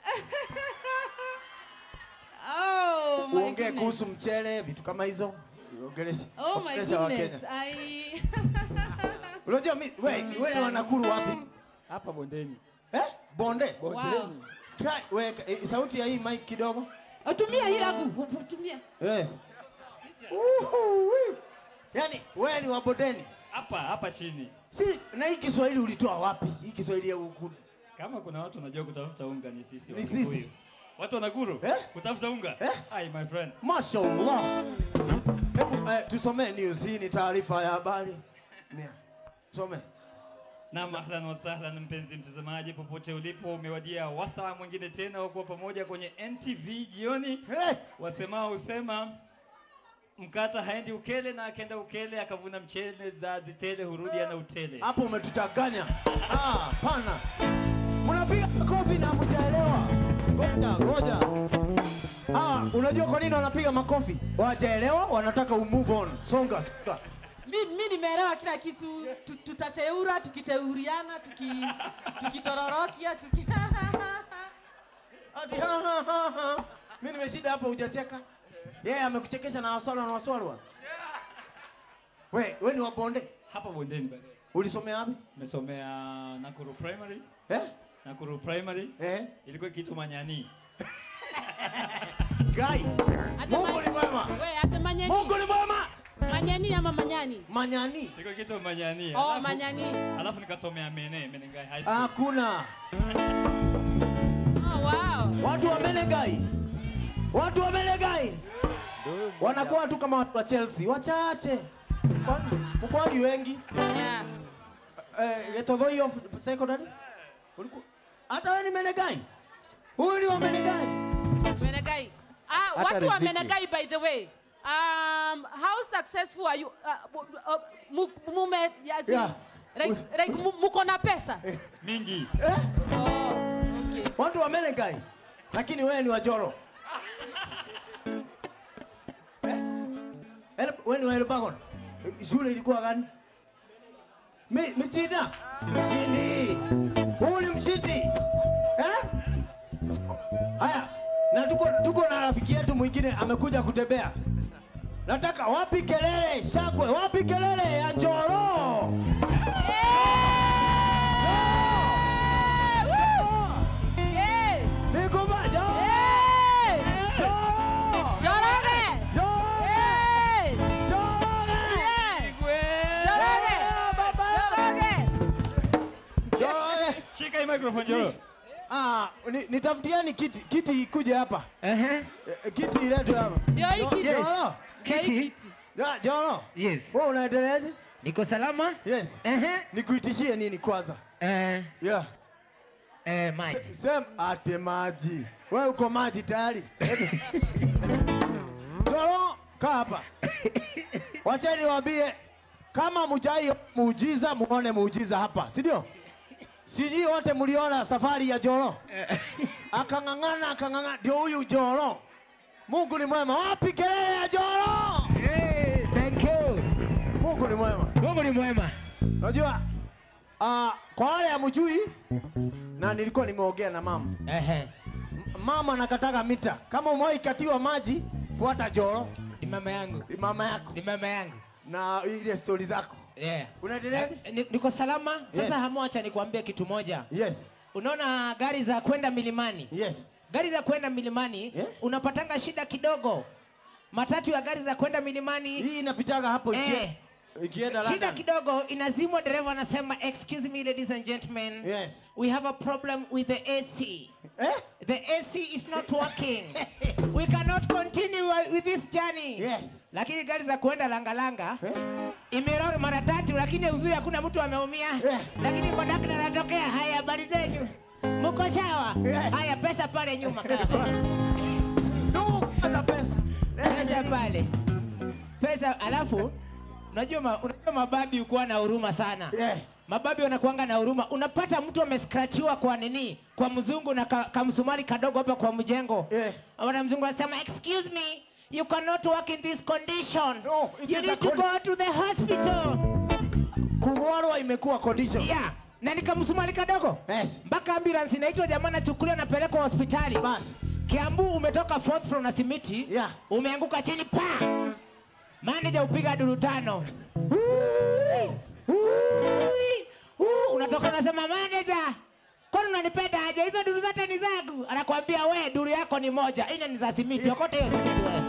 Oh my Uongee goodness. kuhusu mchele, vitu kama hizo. Ongelesha. Oh my ongelesha goodness. Wakenya. I Unajua mimi wewe wewe ni wa Nakuru wapi? Hapa bondeni. Eh? Bonde. Bondeni. Kai, we, eh, sauti ya hii mic kidogo. Tumia hii lagu. Tumia. Yes. Uhu, wi. Yaani wewe ni wa bodeni. hapa hapa chini. Si na hii Kiswahili ulitoa wapi? Hii Kiswahili ya huku. Kama kuna watu wanajua kutafuta unga ni sisi Ni Wakikuyu. sisi. Watu wa Nakuru Eh? kutafuta unga. Eh? Ai my friend. Mashallah. Hebu eh, tusomee news. Hii ni taarifa ya habari. Nia. Some. Naam, ahlan wa sahlan mpenzi mtazamaji, popote ulipo, umewadia wasaa mwingine tena wa kuwa pamoja kwenye NTV jioni. Hey! Wasemao husema mkata haendi ukele, na akenda ukele akavuna mchele, za zitele hurudi ana utele. Hapo umetuchanganya. Ah, pana. Mnapiga makofi na mjaelewa. Ngoja, ngoja. Ah, unajua kwa nini wanapiga makofi? Wajaelewa, wanataka u move on. Songa, songa. Mi, mi nimeelewa kila kitu. Tu- Tutateura, tukiteuriana, tuki tukitororokia, tuki Ati ha ha ha ha. Mimi nimeshida hapa hujacheka. Yeye amekuchekesha na waswala na waswalwa. We, we ni wa bonde. Hapa bondeni bado. Ulisomea wapi? Nimesomea Nakuru Primary. Eh? Nakuru Primary Eh? ilikuwa kitu manyani. Gai. Ate Mungu ma- ni mwema. We, ate manyani. Mungu ni mwema. Manyani ama manyani? Manyani. Ilikuwa kitu manyani. Oh, Alafu- manyani. Alafu nikasomea Mene, Menengai High School. Hakuna. Oh, wow. Watu wa Menengai. Watu wa Menengai. Wanakuwa tu kama watu wa Chelsea, wachache. Kwani mkwani wengi? Yeah. Eh, Getothoi of secondary? Ulikuwa hata wewe ni Menengai? Huyu ni wa Menengai. Menegai. Ah, Hata watu wa riziki. Menegai by the way. Um, how successful are you? Uh, uh, mu- mume yazi, Yeah. like, like mu- muko na pesa? Mingi. Eh? Oh, okay. Watu wa Menengai. Lakini wewe ni wa Joro. Eh? El- Wewe ni wa Elbagon. Eh, Shule ilikuwa gani? Mi, Michida. Mshindi. Huyu ni mshindi. Eh? Haya. Na tuko tuko na rafiki yetu mwingine amekuja kutembea. Nataka wapi kelele shangwe, wapi kelele ya Njoro? Yeah. Niko maja. Yeah. Njoro! Joroge. Njoro! Yeah. Njoro! Yeah. Joroge. Joroge. Njoro! Shika hii microphone Joro. Ah, ni- nitafutieni kiti, kiti ikuje hapa. Eh, Kiti iletwe hapa. Ndio hii kiti. Joro, Ndio hii kiti. Ja- Joro, Yes. wewe unaendeleaje? Niko salama? Yes. Ehe. Nikuitishie nini kwanza? Eh, Yeah. eh, maji. Sema ate maji. Wewe uko maji tayari? Joro, kaa hapa. Wacheni waambie kama mujai muujiza muone muujiza hapa, si ndio? Sijui wote mliona safari ya Joro. Akang'ang'ana akang'ang'ana, ndio huyu Joro. Mungu ni mwema. Wapi kelele ya Joro? Hey, thank you. Mungu ni mwema. Mungu ni mwema. Unajua uh, kwa wale hamjui na nilikuwa nimeongea na mama. Ehe. M- Mama nakataka mita. Kama umewahi katiwa maji, fuata Joro. mama yangu. mama yako Ni mama yangu. na ile stori zako Yeah. unaendeleaje Eh, ni- Niko salama. Sasa Yes. hamwacha nikwambie kitu moja. yes Unaona gari za kwenda milimani? yes Gari za kwenda milimani Yeah. unapatanga shida kidogo. Matatu ya gari za kwenda milimani hii inapitaga hapo ikie- Eh. ikienda shida London. kidogo inazimwa, dereva anasema excuse me ladies and gentlemen. yes We have a problem with the AC. eh The AC is not working. We cannot continue with this journey. yes Lakini gari za kuenda langalanga eh imerori mara tatu, lakini uzuri hakuna mtu ameumia. Eh. Lakini kondakta anatokea, haya, habari zenyu, mko sawa? Eh. Haya, pesa pale nyuma ndugu pesa pesa pesa pale, pesa. Alafu unajua ma, unajua mababi ukuwa na huruma sana yeah mababi wanakuanga na huruma. Unapata mtu ameskrachiwa kwa nini, kwa mzungu na ka, kamsumari kadogo hapa kwa mjengo Eh. Wana mzungu anasema excuse me you cannot work in this condition No, it you is need a to con- go to the hospital kugwarwa imekuwa condition yeah. na nikamsumari kadogo yes mpaka ambulance inaitwa jamaa nachukuliwa napelekwa hospitali basi Kiambu umetoka fourth floor na simiti Yeah. umeanguka chini pa manager upiga duru tano Ui, ui, ui. unatoka unasema manager kwani unanipenda aje hizo duru zote ni zangu anakwambia we duru yako ni moja ine ni za simiti okote hiyo simiti wewe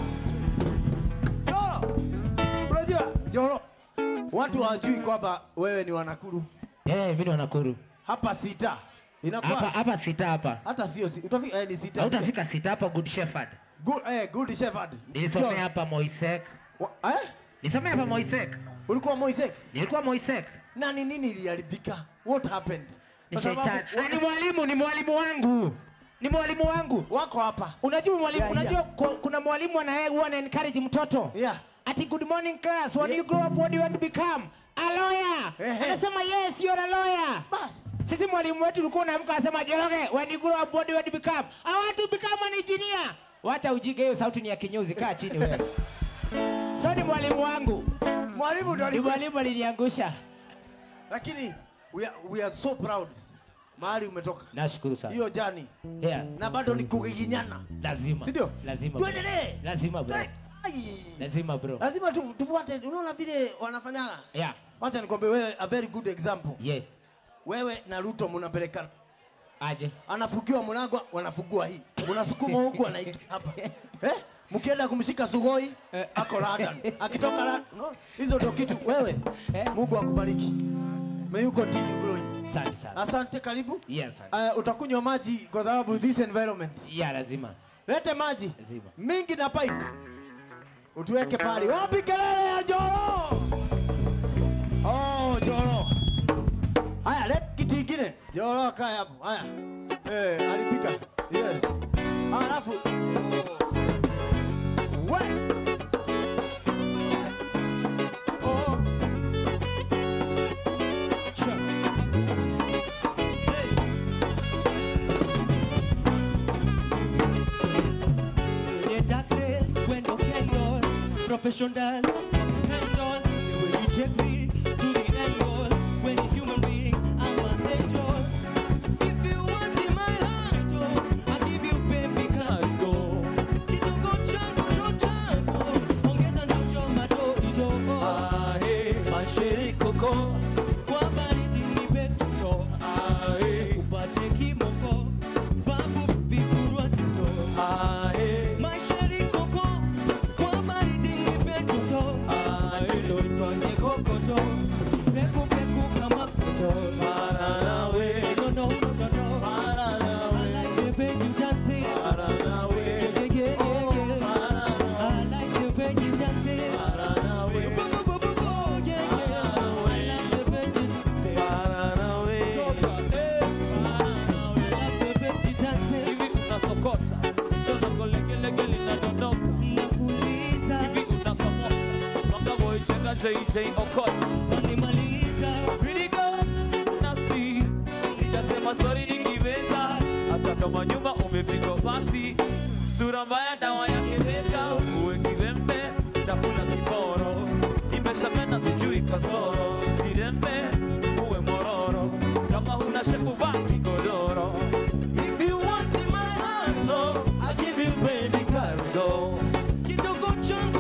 Joro unajua Joro watu hawajui kwamba wewe ni wanakuru eh mimi Nakuru hapa sita hapa inakuwa hapa sita hapa hata sio si, utafika eh, ni sita hautafika sita hapa good shepherd good, eh, good shepherd nilisomea Joro, hapa Moisek wa- eh? nilisomea hapa Moisek ulikuwa Moisek nilikuwa Moisek na ni nini iliharibika what happened ni Kwa sababu- shetani Ah, ni mwalimu ni mwalimu wangu ni mwalimu wangu wako hapa unajua mwalimu Yeah, unajua yeah. ku- kuna mwalimu anaye huwa ana encourage mtoto yeah ati good morning class when Yeah. you grow up what do you want to become a lawyer Ehe. anasema yes you're a lawyer basi sisi mwalimu wetu ulikuwa unaamka anasema Joroge when you grow up what do you want to become I want to become an engineer wacha ujige hiyo sauti ni ya kinyuzi kaa chini wewe so ni mwalimu wangu mwalimu ndio ni alikuwa mwalimu aliniangusha lakini we are, we are so proud mahali umetoka nashukuru sana hiyo jani yeah na bado ni kugiginyana lazima Si ndio? lazima bro. Tuendelee. lazima bro Ai. lazima bro lazima tu- tufuate unaona vile wanafanyaga yeah wacha nikwambie wewe a very good example yeah wewe na ruto mnapelekana aje anafugiwa mlango wanafugua hii unasukuma huku anaita hapa eh? mkienda kumshika sugoi ako London akitoka London no? hizo ndio kitu wewe Eh. Mungu akubariki may you continue growing asante sana asante karibu yes uh, utakunywa maji kwa sababu this environment yeah lazima lete maji lazima mingi na pipe utuweke pale wapi kelele ya joro oh joro haya lete kitu ingine joro kaa hapo haya eh alipika yes alafu we oh sure The darkness when you candle, professional, handle. The way you take me to the angle, when a human being, I'm an angel. If you want in my heart, oh, I give you baby cargo. Kidogo changu ndo changu, ongeza na choma doido. Ah, eh, masheri koko, kwa baridi nipe tuto. Ah, eh, upate kimoko, babu bifurwa tuto. Ah, eh, masheri koko, kwa baridi nipe tuto. Ah, eh, tufanye kokoto, peku peku kama koto. Para nawe, no no no no no. Para nawe, I like the way you dancing. Para nawe, yeah yeah yeah yeah. I like the way you dancing. Para nawe, bo bo bo bo bo, yeah yeah. I like the way you dancing. Para nawe, I like the way you dancing. hivi unasokota chodogo legelege linadondoka Nakuuliza, hivi unakamota mangavoichenga jj okota wanimaliza, Pretty girl, nasty. Nitasema sorry nikiweza hata kama nyuma umepigwa pasi sura mbaya dawa yake beka uwe kiwembe takula kiboro imeshapenda sijui kasoro jirembe uwe mororo kama huna shepu vaa kigodoro If you want in my heart, so I give you baby cargo kidogo changu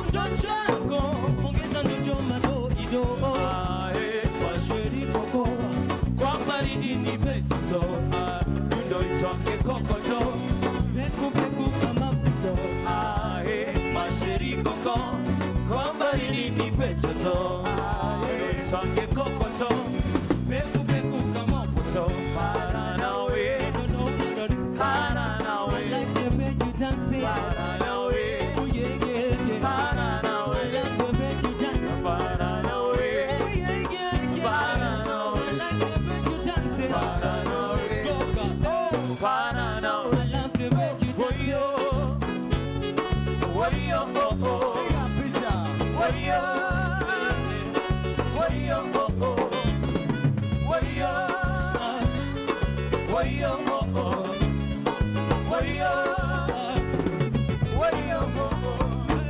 kwamba ili nipe choto swange kokoto peku peku kama mpoto para nawe para nawe para nawe para nawe para nawe para nawe para nawe para nawe Woyo, woyo, oh, oh. Woyo, woyo, oh, oh. Woyo, woyo, oh, oh. Woyo, woyo, oh, oh.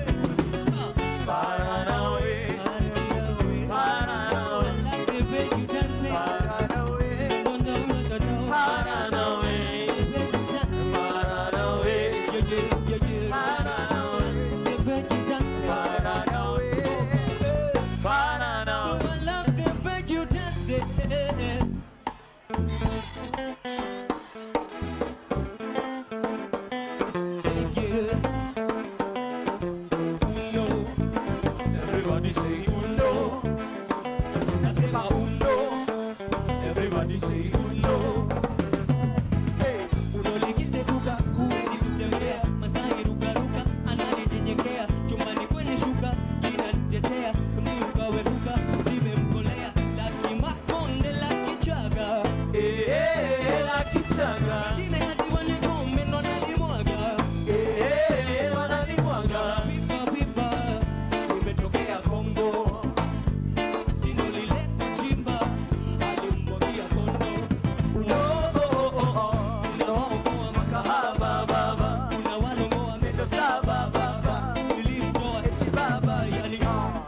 Para nawe, para nawe, para nawe, para nawe, para nawe, para nawe, para nawe, para nawe. Everybody say uno. Nasema uno. Everybody say uno. Hey. unolikiteguka huwezi kutembea masai rukaruka ananijenyekea chumbani kwenye shuka linanitetea mliukaweruka limemkolea lakimakonde la kichaga Eh, eh, la kichanga. jine hadi wanigombe ndo nalimwaga Eh, eh, wananimwaga. pipa pipa limetokea kongo sinolileta chimba alimwagia kondo Uno, oh, oh, oh, oh. unawaokoa Kahaba, baba. unawalongoa Ndo saba, baba. nilimtoa Eti baba, yani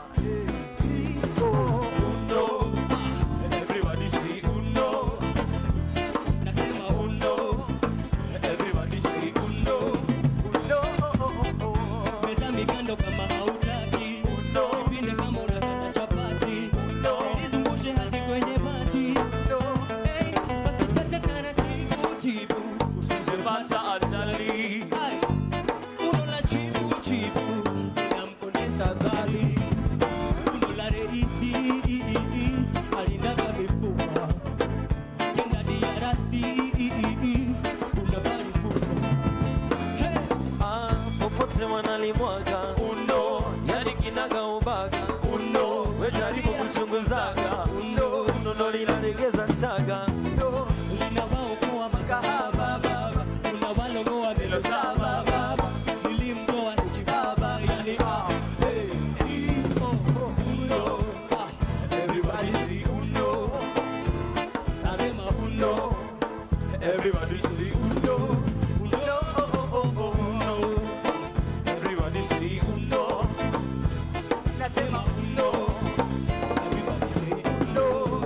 uno. Everybody say uno. nasema Uno. Everybody say uno. Uno, oh, oh, oh. meza mikando kama hautaki Uno. pinde kama unakata chapati Uno. nizungushe hadi kwenye bati Uno. Hey, basi kata taratibu chibu Usijepata ajali. Ai, uno la chibu chibu inamkondesha zali uno la reisi alinaga mifupa kenda diarasi unavarifupa hey. Ah, popote wanalimwaga uno, yani kinaga ubaga uno, we jaribu kuchunguzaga uno, uno ndo linalegeza chaga uno, linawaokoa makahaba baba unawalongoa melo saba baba nilimtoa nchi baba yani ah, hey, i, oh, oh, uno, ah, everybody say uno, nasema uno everybody say uno, uno, oh, oh, oh, oh, uno, everybody say uno, nasema uno everybody say uno.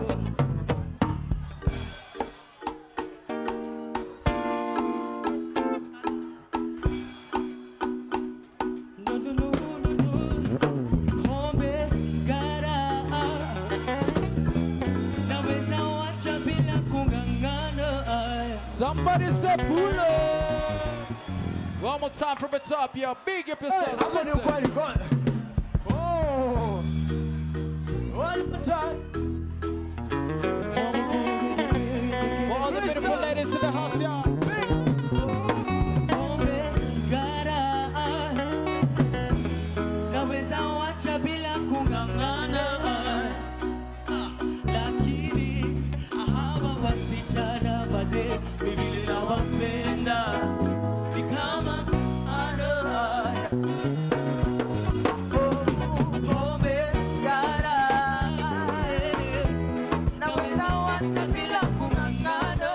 no no no no no pombe sigara naweza wacha bila kung'ang'ana Somebody say pull up. One more time from the top, yo. Big up yourselves. Hapa ni Listen. ukweli go- Oh. One more time. For all the beautiful ladies in the house, y'all. pombe sigara naweza wacha bila kung'ang'ana Ah, lakini hawa wasichana wazee mivile nawapenda ni kama ada Pombe, sigara, naweza wacha bila kung'ang'ana,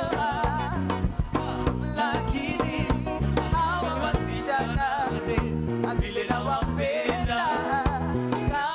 lakini hawa wasichana vile nawapenda,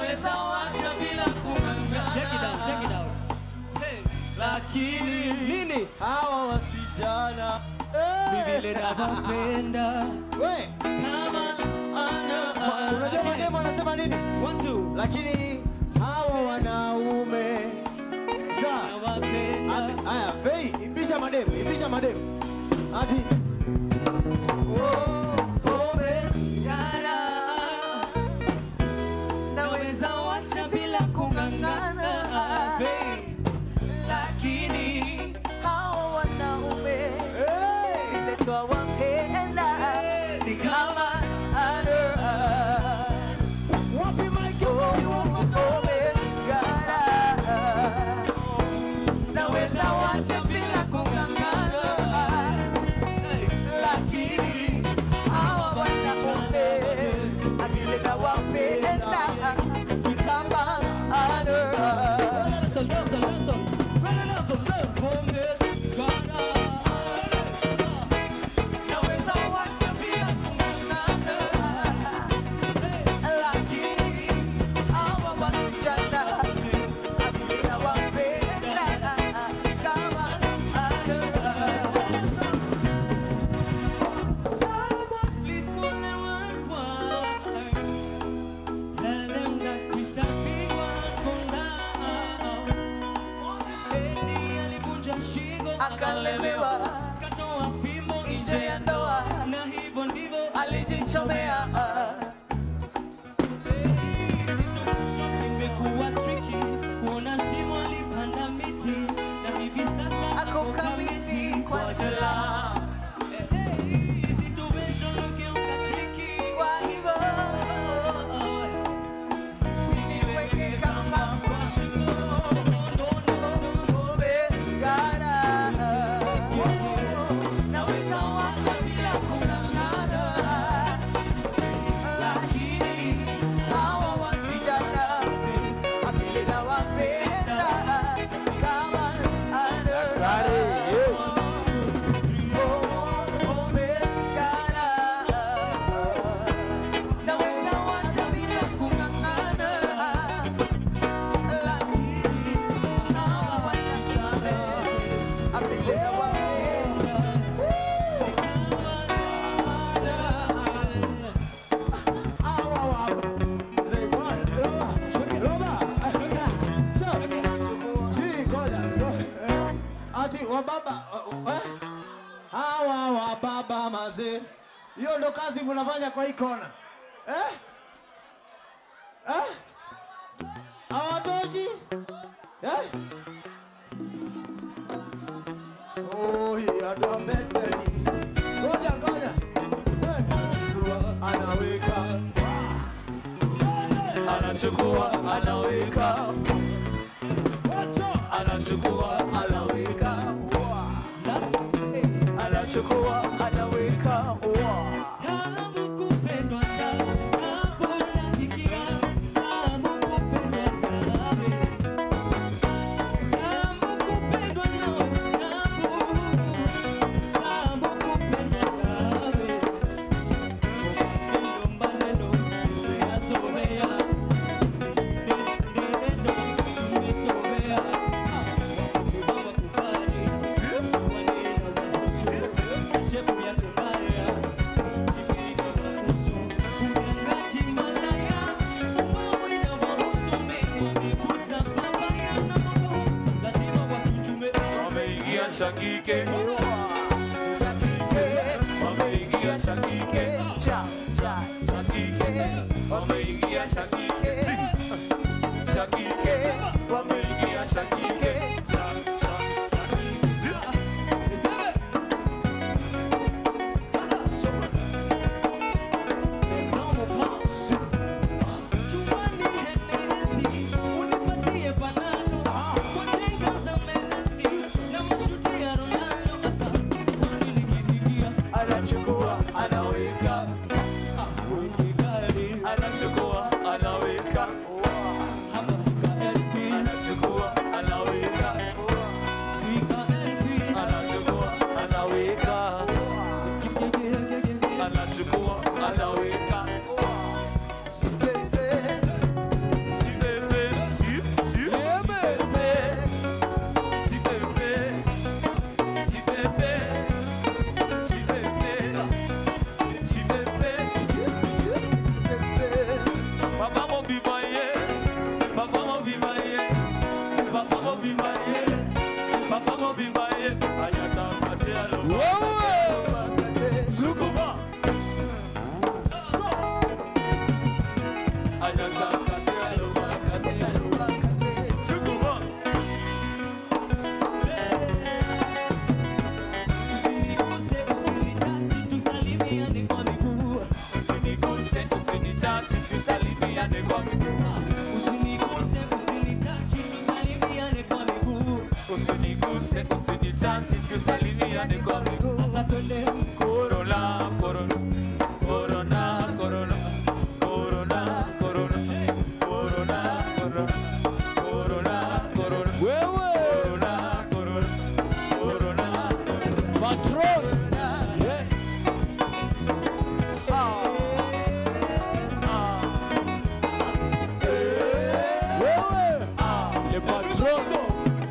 naweza wacha bila kung'ang'ana. Check it out, check it out. Lakini Nini? hawa wasichana Ni vile navyopenda. We, kama ana unajua mademu anasema nini? One, two. Lakini hawa wanaume Sawa. Nawapenda. Ame- Haya, Fei, imbisha mademu, imbisha mademu. Ati naweza wacha bila kung'ang'ana lakini hao wanaume vile twawapenda ni kama ada wapi mic? naweza wacha bila kung'ang'ana lakini hawa wanaume akili nawapenda ni kama ada Nelson, Nelson, Nelson. Brother Nelson, look. Pombe sigara. naweza wacha bila kung'ang'ana lakini hawa wasichana akili nawapenda kama ada Someone please call 911. Tell them that Mr. Big was gone down. Eti alivunja shingo akalemewa akatoa fimbo nje ya ndoa na hivyo ndivyo alijichomea imekuwa tricky kuona shimo alipanda miti na hivi sasa ako kamiti kwa jela situation ugeuka tricky kwa hivyo siniweke kama pombe sigara naweza wacha bila kung'ang'ana lakini hawa wasichana akili nawapenda kama ada naweza wacha bila kung'ang'ana lakini hawa wasichana akili nawapenda Hawa wa Mzee bwana, Roba, Roba. Sawa. Si, ngoja, ngoja. Ati wababa eh? hawa wababa mazee, hiyo ndo kazi mnafanya kwa hii kona eh? Eh? Hawatoshi eh? Oh, hii ndo beteli. Ngoja, ngoja. Eh, anaweka anachukua anaweka anachukua anaweka anachukua anaweka Tamu kupendwa hapo nasikia tamu kupendwa nawe Tamu kupendwa nawe hapo tamu kupendwa nawe Maneno umeyazoea Neno umezoea Baba kubali maneno kuhusu shepu yako mbaya wameingia shakike wameingia shakike cha cha shakike wameingia shakike shakike wameingia shakike cha cha anachukua anaweka anachukua anaweka anachukua anaweka anachukua anaweka anachukua anaweka Sipete, Usiniguse, usinitachi, tusalimiane kwa miguu. Sasa twende corona, corona, corona, corona, corona, corona, corona, corona, corona, corona. Corona, corona, corona, Patron. Yeah. Wewe. Le patrono.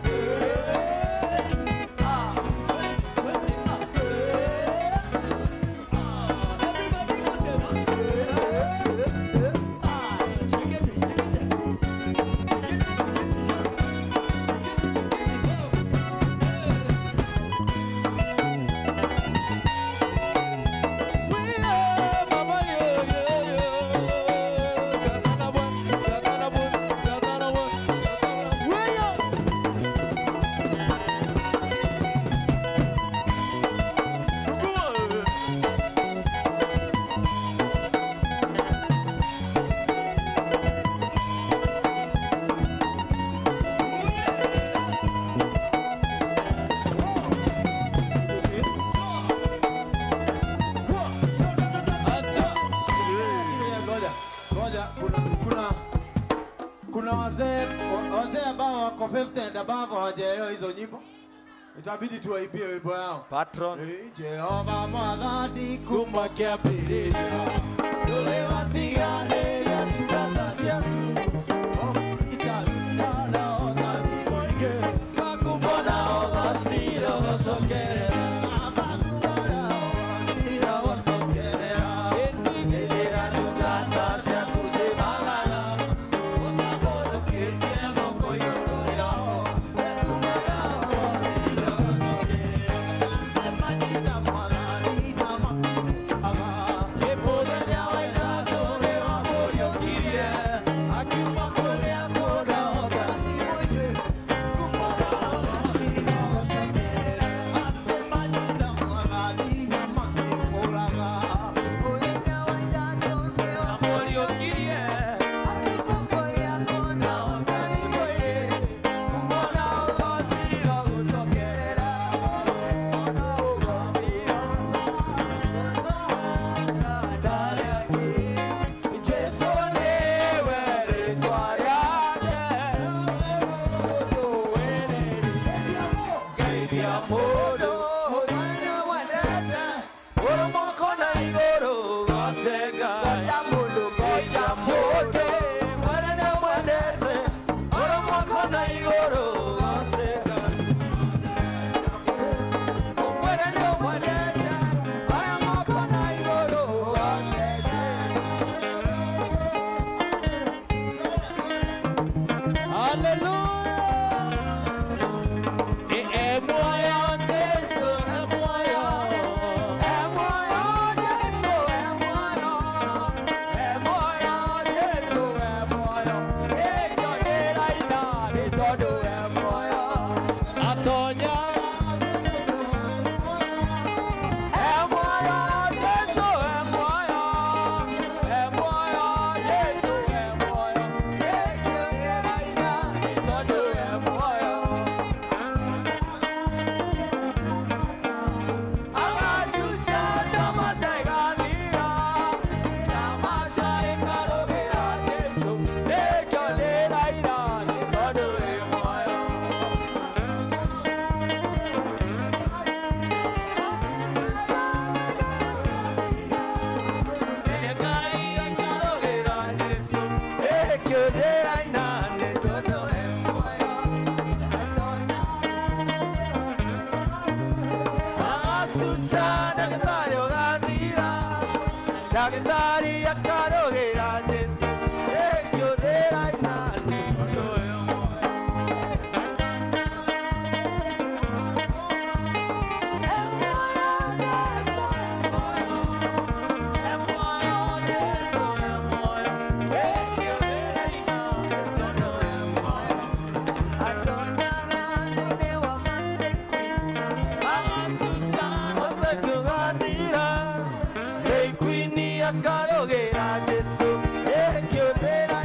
Ngoja, ngoja, kuna kuna kuna wazee wa- wazee ambao wako 50 and above hawajaelewa hizo nyimbo, itabidi tuwaibie wimbo yao. Patron. Eh, Jehova mwathani kumakĩambĩrĩria ndũrĩ watiganĩria ndungata ciaku makumbona ũgacira ũgacokerera makumbona ũgacira ũgacokerera hĩndĩra ndungata ciaku cimagana ũtambũrũkĩtie moko igũrũ rĩao ekumaga ũgacira ũgacokerera manyita mwathani na makuaga mũthenya wa irathũ nĩ wamũriũkirie akiuma kũrĩa kũndahota ni mũingĩ atonya Ndagĩtarĩ akarũgĩra Jesũ ĩkĩũrĩra inani ũndũ ũyũ akarogera jesu ekyotera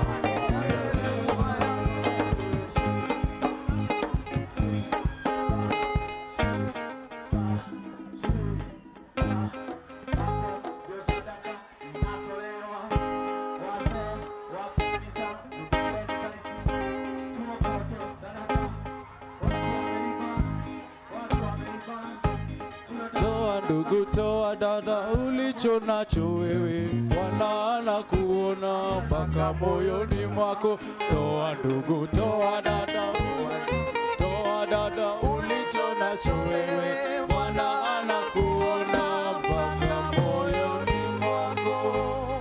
Toa ndugu, toa dada, ulicho nacho wewe, Bwana anakuona mpaka moyoni mwako. Toa ndugu, toa dada, toa dada, ulicho nacho wewe, Bwana anakuona mpaka moyoni mwako.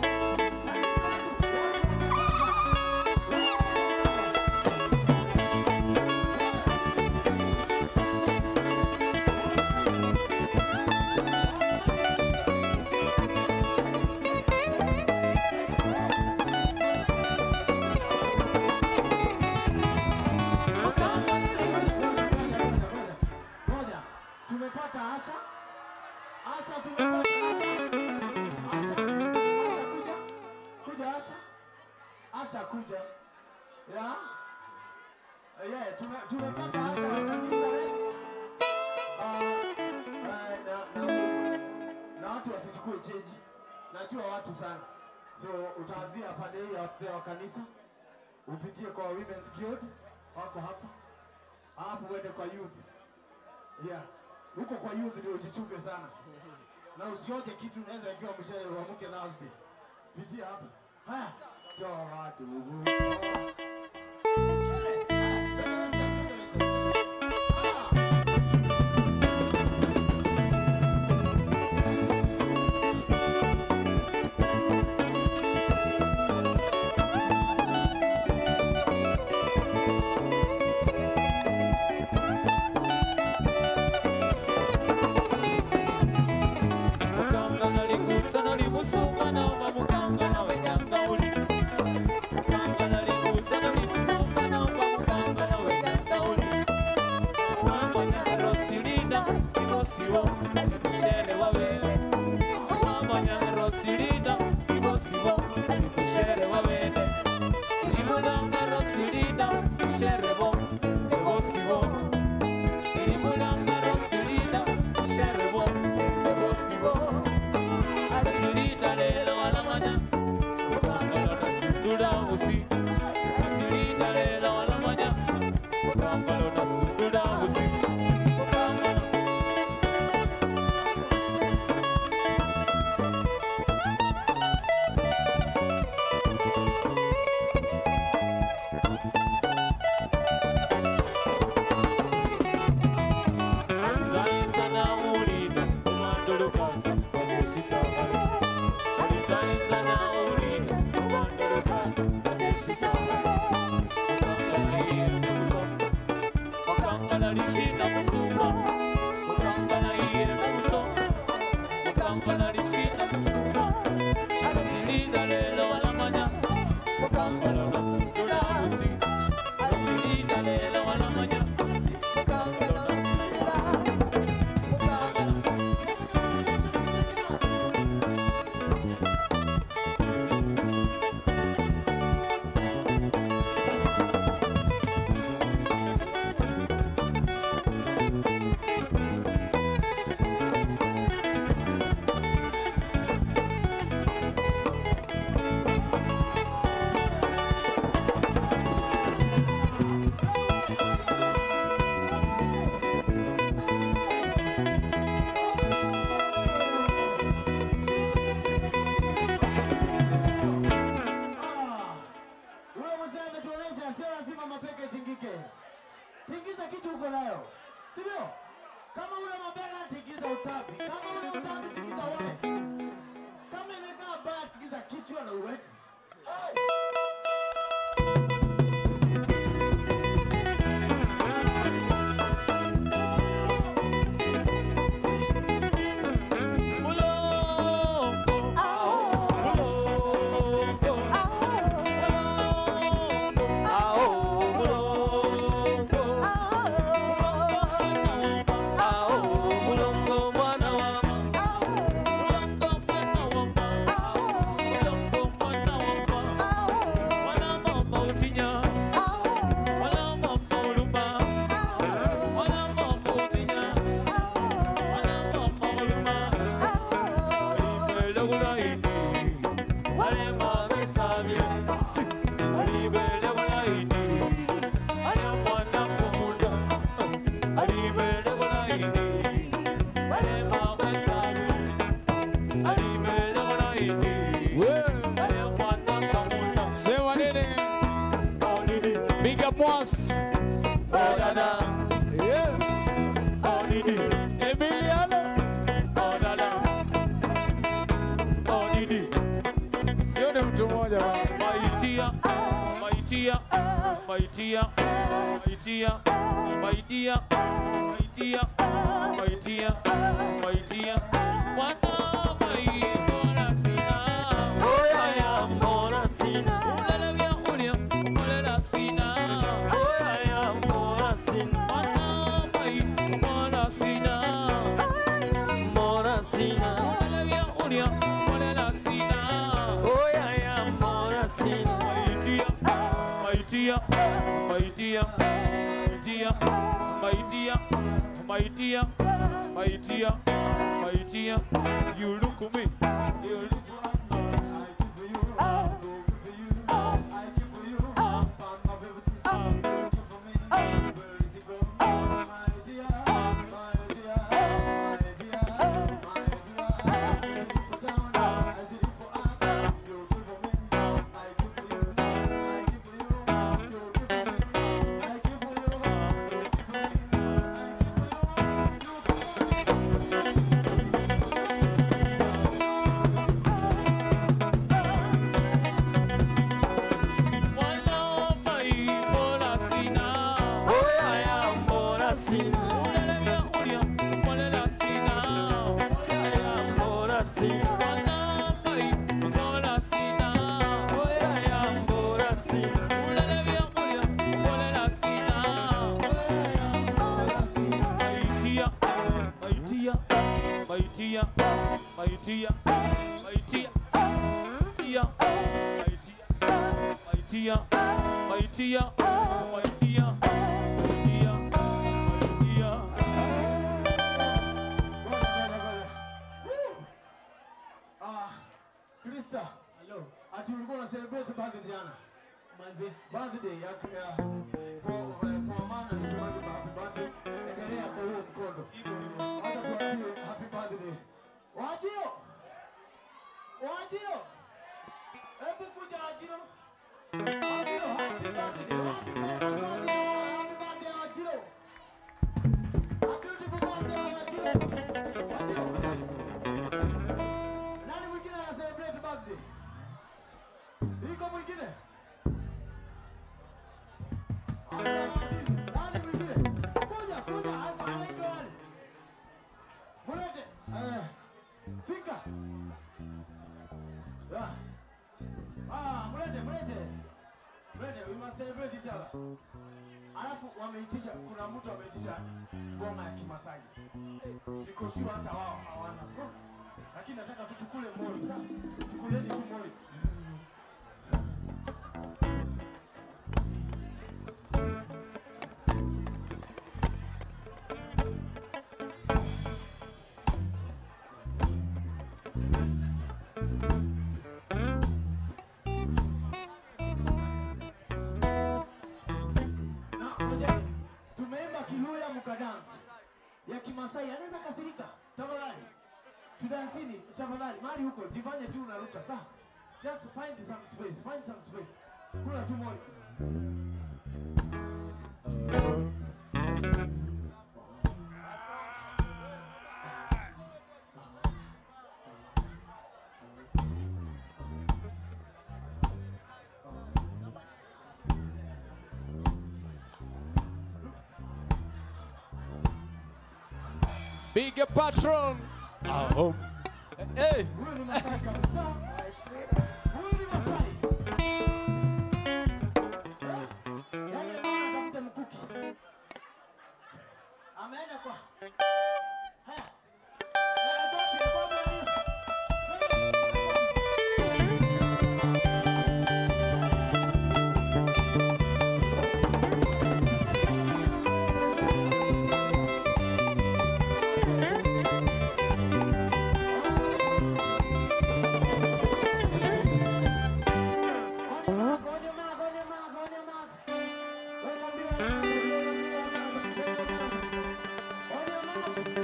Ngoja, tumepata Asha. Asha tumepata Asha. Asha, Asha kuja. Kuja Asha. Asha kuja. Ya? Eh, Yeah, tume, tumepata Asha wa kanisa letu. Ah, eh, na, na, na watu wasichukue cheji. Najua watu sana. So utaanzia pande hii ya wa kanisa. Upitie kwa Women's Guild wako hapa. Alafu uende kwa youth. Yeah. Huko kwa youth ndio ujichunge sana. Na usiote kitu unaweza ikiwa mshauri wa mke Thursday. Pitia hapa. Haya. Toa ndugu. toa. Shule. Haya, twende Western, twende Western. Ah. mukanga naligusa nalimusumba naoma mukanga nawe nyanga uli mukanga naligusa nalimusumba naoma mukanga nawe nyanga uli wamanya rosilinda ibosiwo alimushere wabene wamanya rosilinda ibosiwo alimushere wabene ilimulanga rosilinda sherebo ebosiwo ilimulanga rosilinda sherebo ebosiwo Asilida lelo alamanya Mukambala nasundula usi Asilida lelo alamanya Mukambala nasundula usi Mukambala Alizaliza na ulida Umandulu kanza Wazeshi sangale Alizaliza na ulida Umandulu kanza Wazeshi sangale Mukambala hiye nemusonga Mukambala lishinda musunga Mukambala hiye nemusonga Mukambala lishinda musunga Arasilinda lelo walamanya Mukambala nasundula usi Arasilinda lelo walamanya Mukambala nasundula Mukambala Ah, Huyo mzee ametuonesha sio lazima mapeke tingike. Tingiza kitu uko nayo. Sivyo? Kama una mabega tingiza utabi. Kama una utabi tingiza wallet. Kama imekaa baya tingiza kichwa na uweke. Hey! mulongo mwana wa Mulongo mwana wa my dear, my dear, my dear, my dear, my dear, my dear. Wana mai mbona sina. Oyaya, mbona sina. Ulele vya ulia, ulela sina. Oyaya, mbona sina. Wana mai mbona sina. Mbona sina. Ulele vya ulia, ulela sina. Oyaya, mbona sina. My dear, my dear, my dear, my dear, my dear, my dear, my dear, my dear, you look at me, you look Wana mai mbona sina. Oyaya, mbona sina. Ulele vya ulia, ulela sina. Oyaya, mbona sina. Wana mai mbona sina. Oyaya, mbona sina. Ulele vya ulia, ulela sina. My dear, my dear, my dear, my dear, my dear, my dear, my dear, my dear, my dear, my dear, my dear. Ah, Krista. Hello. Ati ulikuwa una celebrate birthday jana? Manzi. Birthday ya ya for uh, for man anasemaje happy birthday. Endelea kwa huo mkondo. Wacha tuambie happy birthday. Wajio. Wajio. Hebu kuja Wajio. Wajio happy birthday. Happy birthday. Happy birthday Wajio. A beautiful birthday Wajio. Wajio. Nani mwingine ana celebrate birthday? Iko mwingine? Nani mwingine? Kuja, kuja, hapa anaitwa wale. Mulete. Eh. Fika. Ya. Ah, mulete, mulete. Mulete, we must celebrate each other. Alafu wameitisha, kuna mtu ameitisha ngoma ya Kimasai. Niko sure hata wao hawana. Lakini nataka tu tukule mori, sawa? Tukuleni tu mori. Na ngojeni, tumeimba Kiluya mkadansi ya Kimasai, anaweza kasirika? Tafadhali tudansini, tafadhali mahali huko, jifanye tu unaruka, sawa? Just find some space, find some space. Kula tu moyo. Big patron. Oh. Hey. Huyu ni Masai kabisa. Huyu ni Masai. Eh? Yaani ameenda atafuta mkuki. Ameenda kwa Haya. Na Bobi, Bobi ali- Onye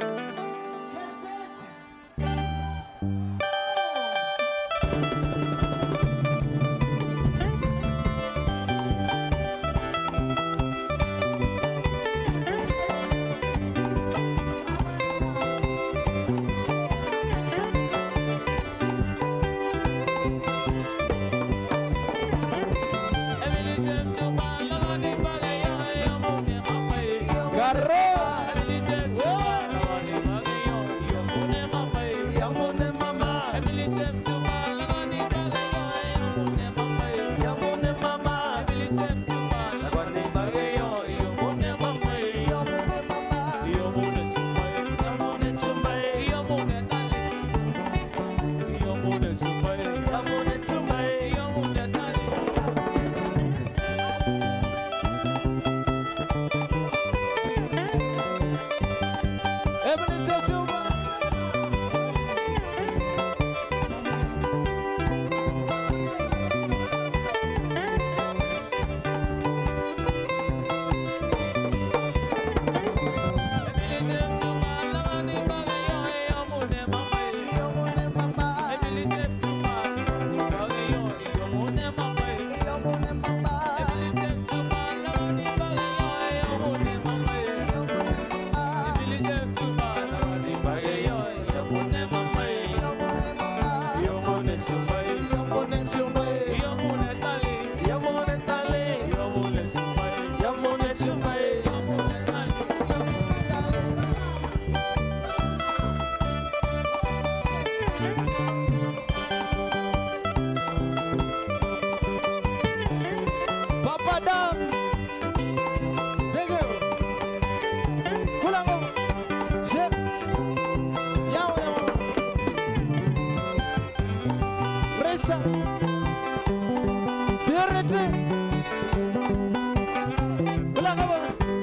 Adam. Thank you. Kula ngoma. Shep. Yao yao. Resta. Purity. Kula ngoma.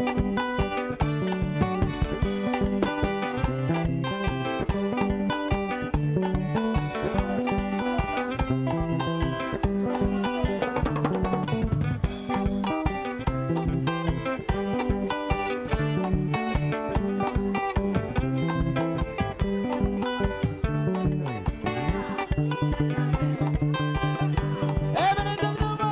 Evidence of the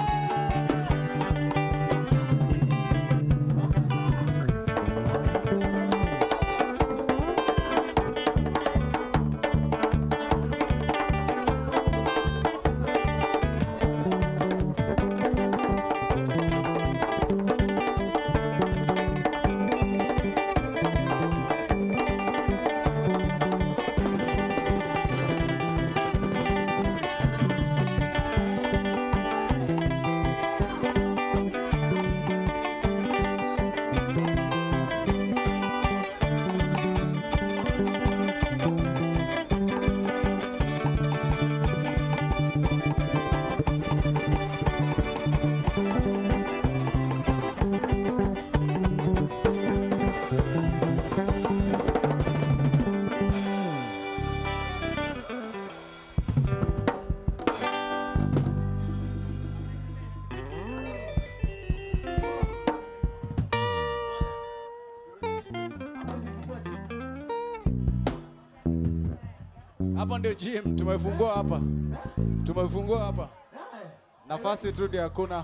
Hapa ndio gym tumefungua hapa, tumefungua hapa, nafasi tu ndio hakuna.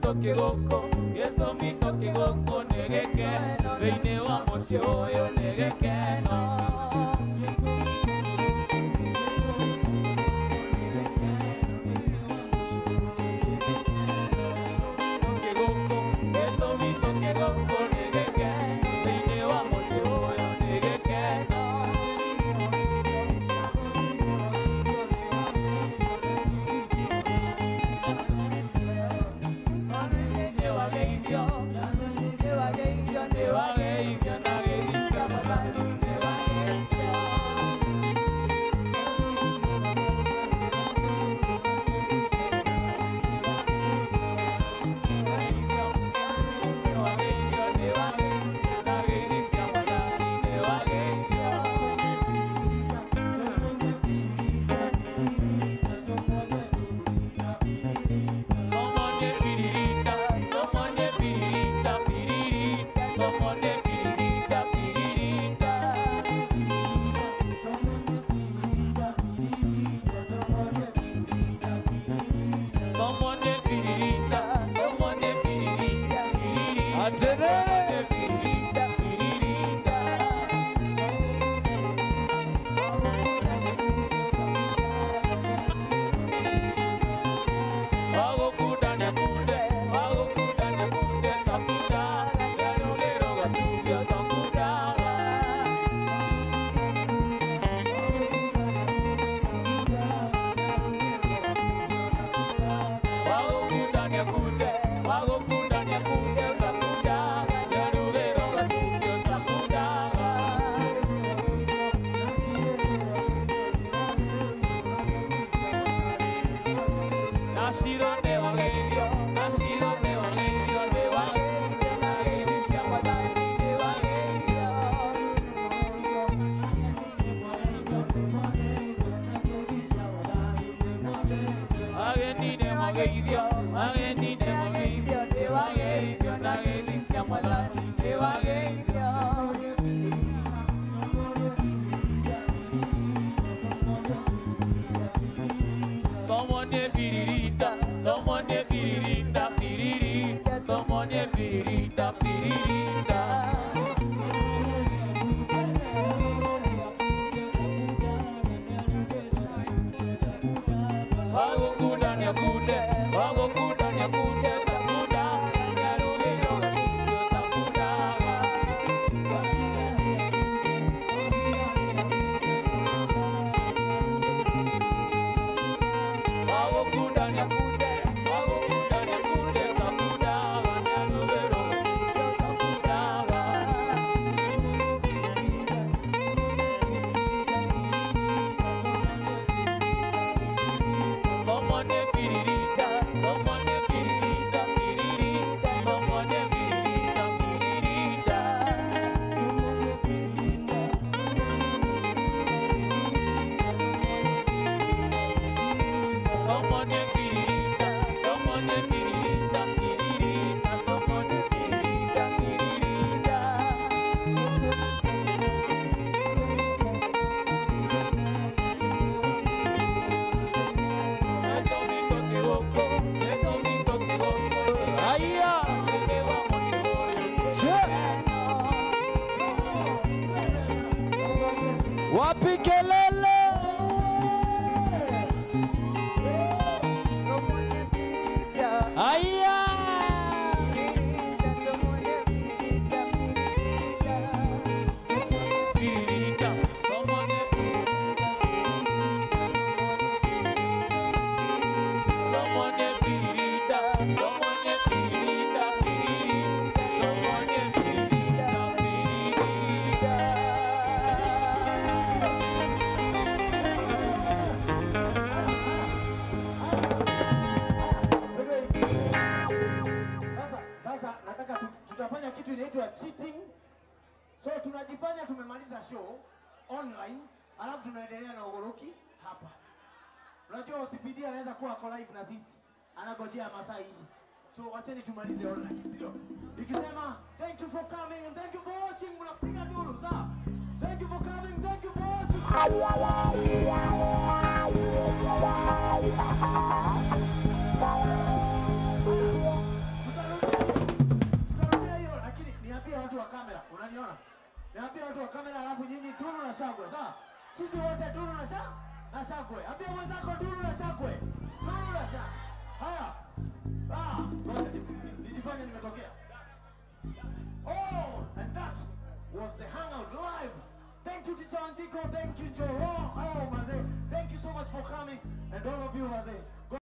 gĩtũmi gũkũ gĩtũmi tũkĩ gũkũ nĩ gĩkeno thĩinĩ wa mũciĩ ũyũ nĩ gĩkeno Tũkĩ gũkũ gĩtũmi tũkĩ gũkũ nĩ gĩkeno thĩinĩ wa mũciĩ ũyũ nĩ gĩkeno nĩwageithio nĩwageithio nĩwageithio na gĩthi cia Mwathani nĩwageithio nĩwageithio nĩwageithio na gĩthi cia Mwathani nĩwageithio Tomonye piririta, tomonye piririta, piririta, tomonye piririta, piririta. Tomonye piririta, tomonye piririta, piririta. Tomonye piririta, piririta. Wagũkunda nĩakunde, wagũkunda nĩakunde, takundaga, kĩarũgĩro gatubio takundaga. Wagũkunda nĩakunde, wagũkunda nĩakunde, takundaga, kĩarũgĩro gatubio takundaga. Nacido nĩwageithio, nacido nĩwageithio, nĩwageithio na gĩthi cia Mwathani nĩwageithio. Ageni nĩwageithio, ageni nĩwageithio, nĩwageithio na gĩthi cia Mwathani nĩwageithio. Tomonye piririta, tomonye piririta, piririta, tomonye piririta, piririta. Wagũkunda nĩakunde, wagũkunda nĩakunde, takundaga, nĩarũgĩro gatubio takundaga. Wagũkunda nĩakunde, wagũkunda nĩakunde, takundaga, nĩarũgĩro gatubio takundaga. Tomonye piririta, tomonye piririta, piririta, tomonye piririta, piririta. Tomonye piririta, tomonye piririta, piririta, tomonye piririta, piririta. Haya. Wapi kelele? Haya. Sasa sasa nataka tu, tutafanya kitu inaitwa cheating. So tunajifanya tumemaliza show online, alafu tunaendelea na ugoroki hapa. Unajua OCPD anaweza kuwa ako live na sisi, anagojea masaa hizi. So wacheni tumalize online, sio? Nikisema thank you for coming and thank you for watching, mnapiga duru sawa? Thank you for coming, thank you for watching. shangwe sawa sisi wote duru na sha na shangwe ambia mwenzako duru na shangwe duru na sha haya ah ngoja ni- ni- nijifanye nimetokea oh and that was the hangout live thank you teacher Anjiko thank you Joe oh mazee thank you so much for coming and all of you mazee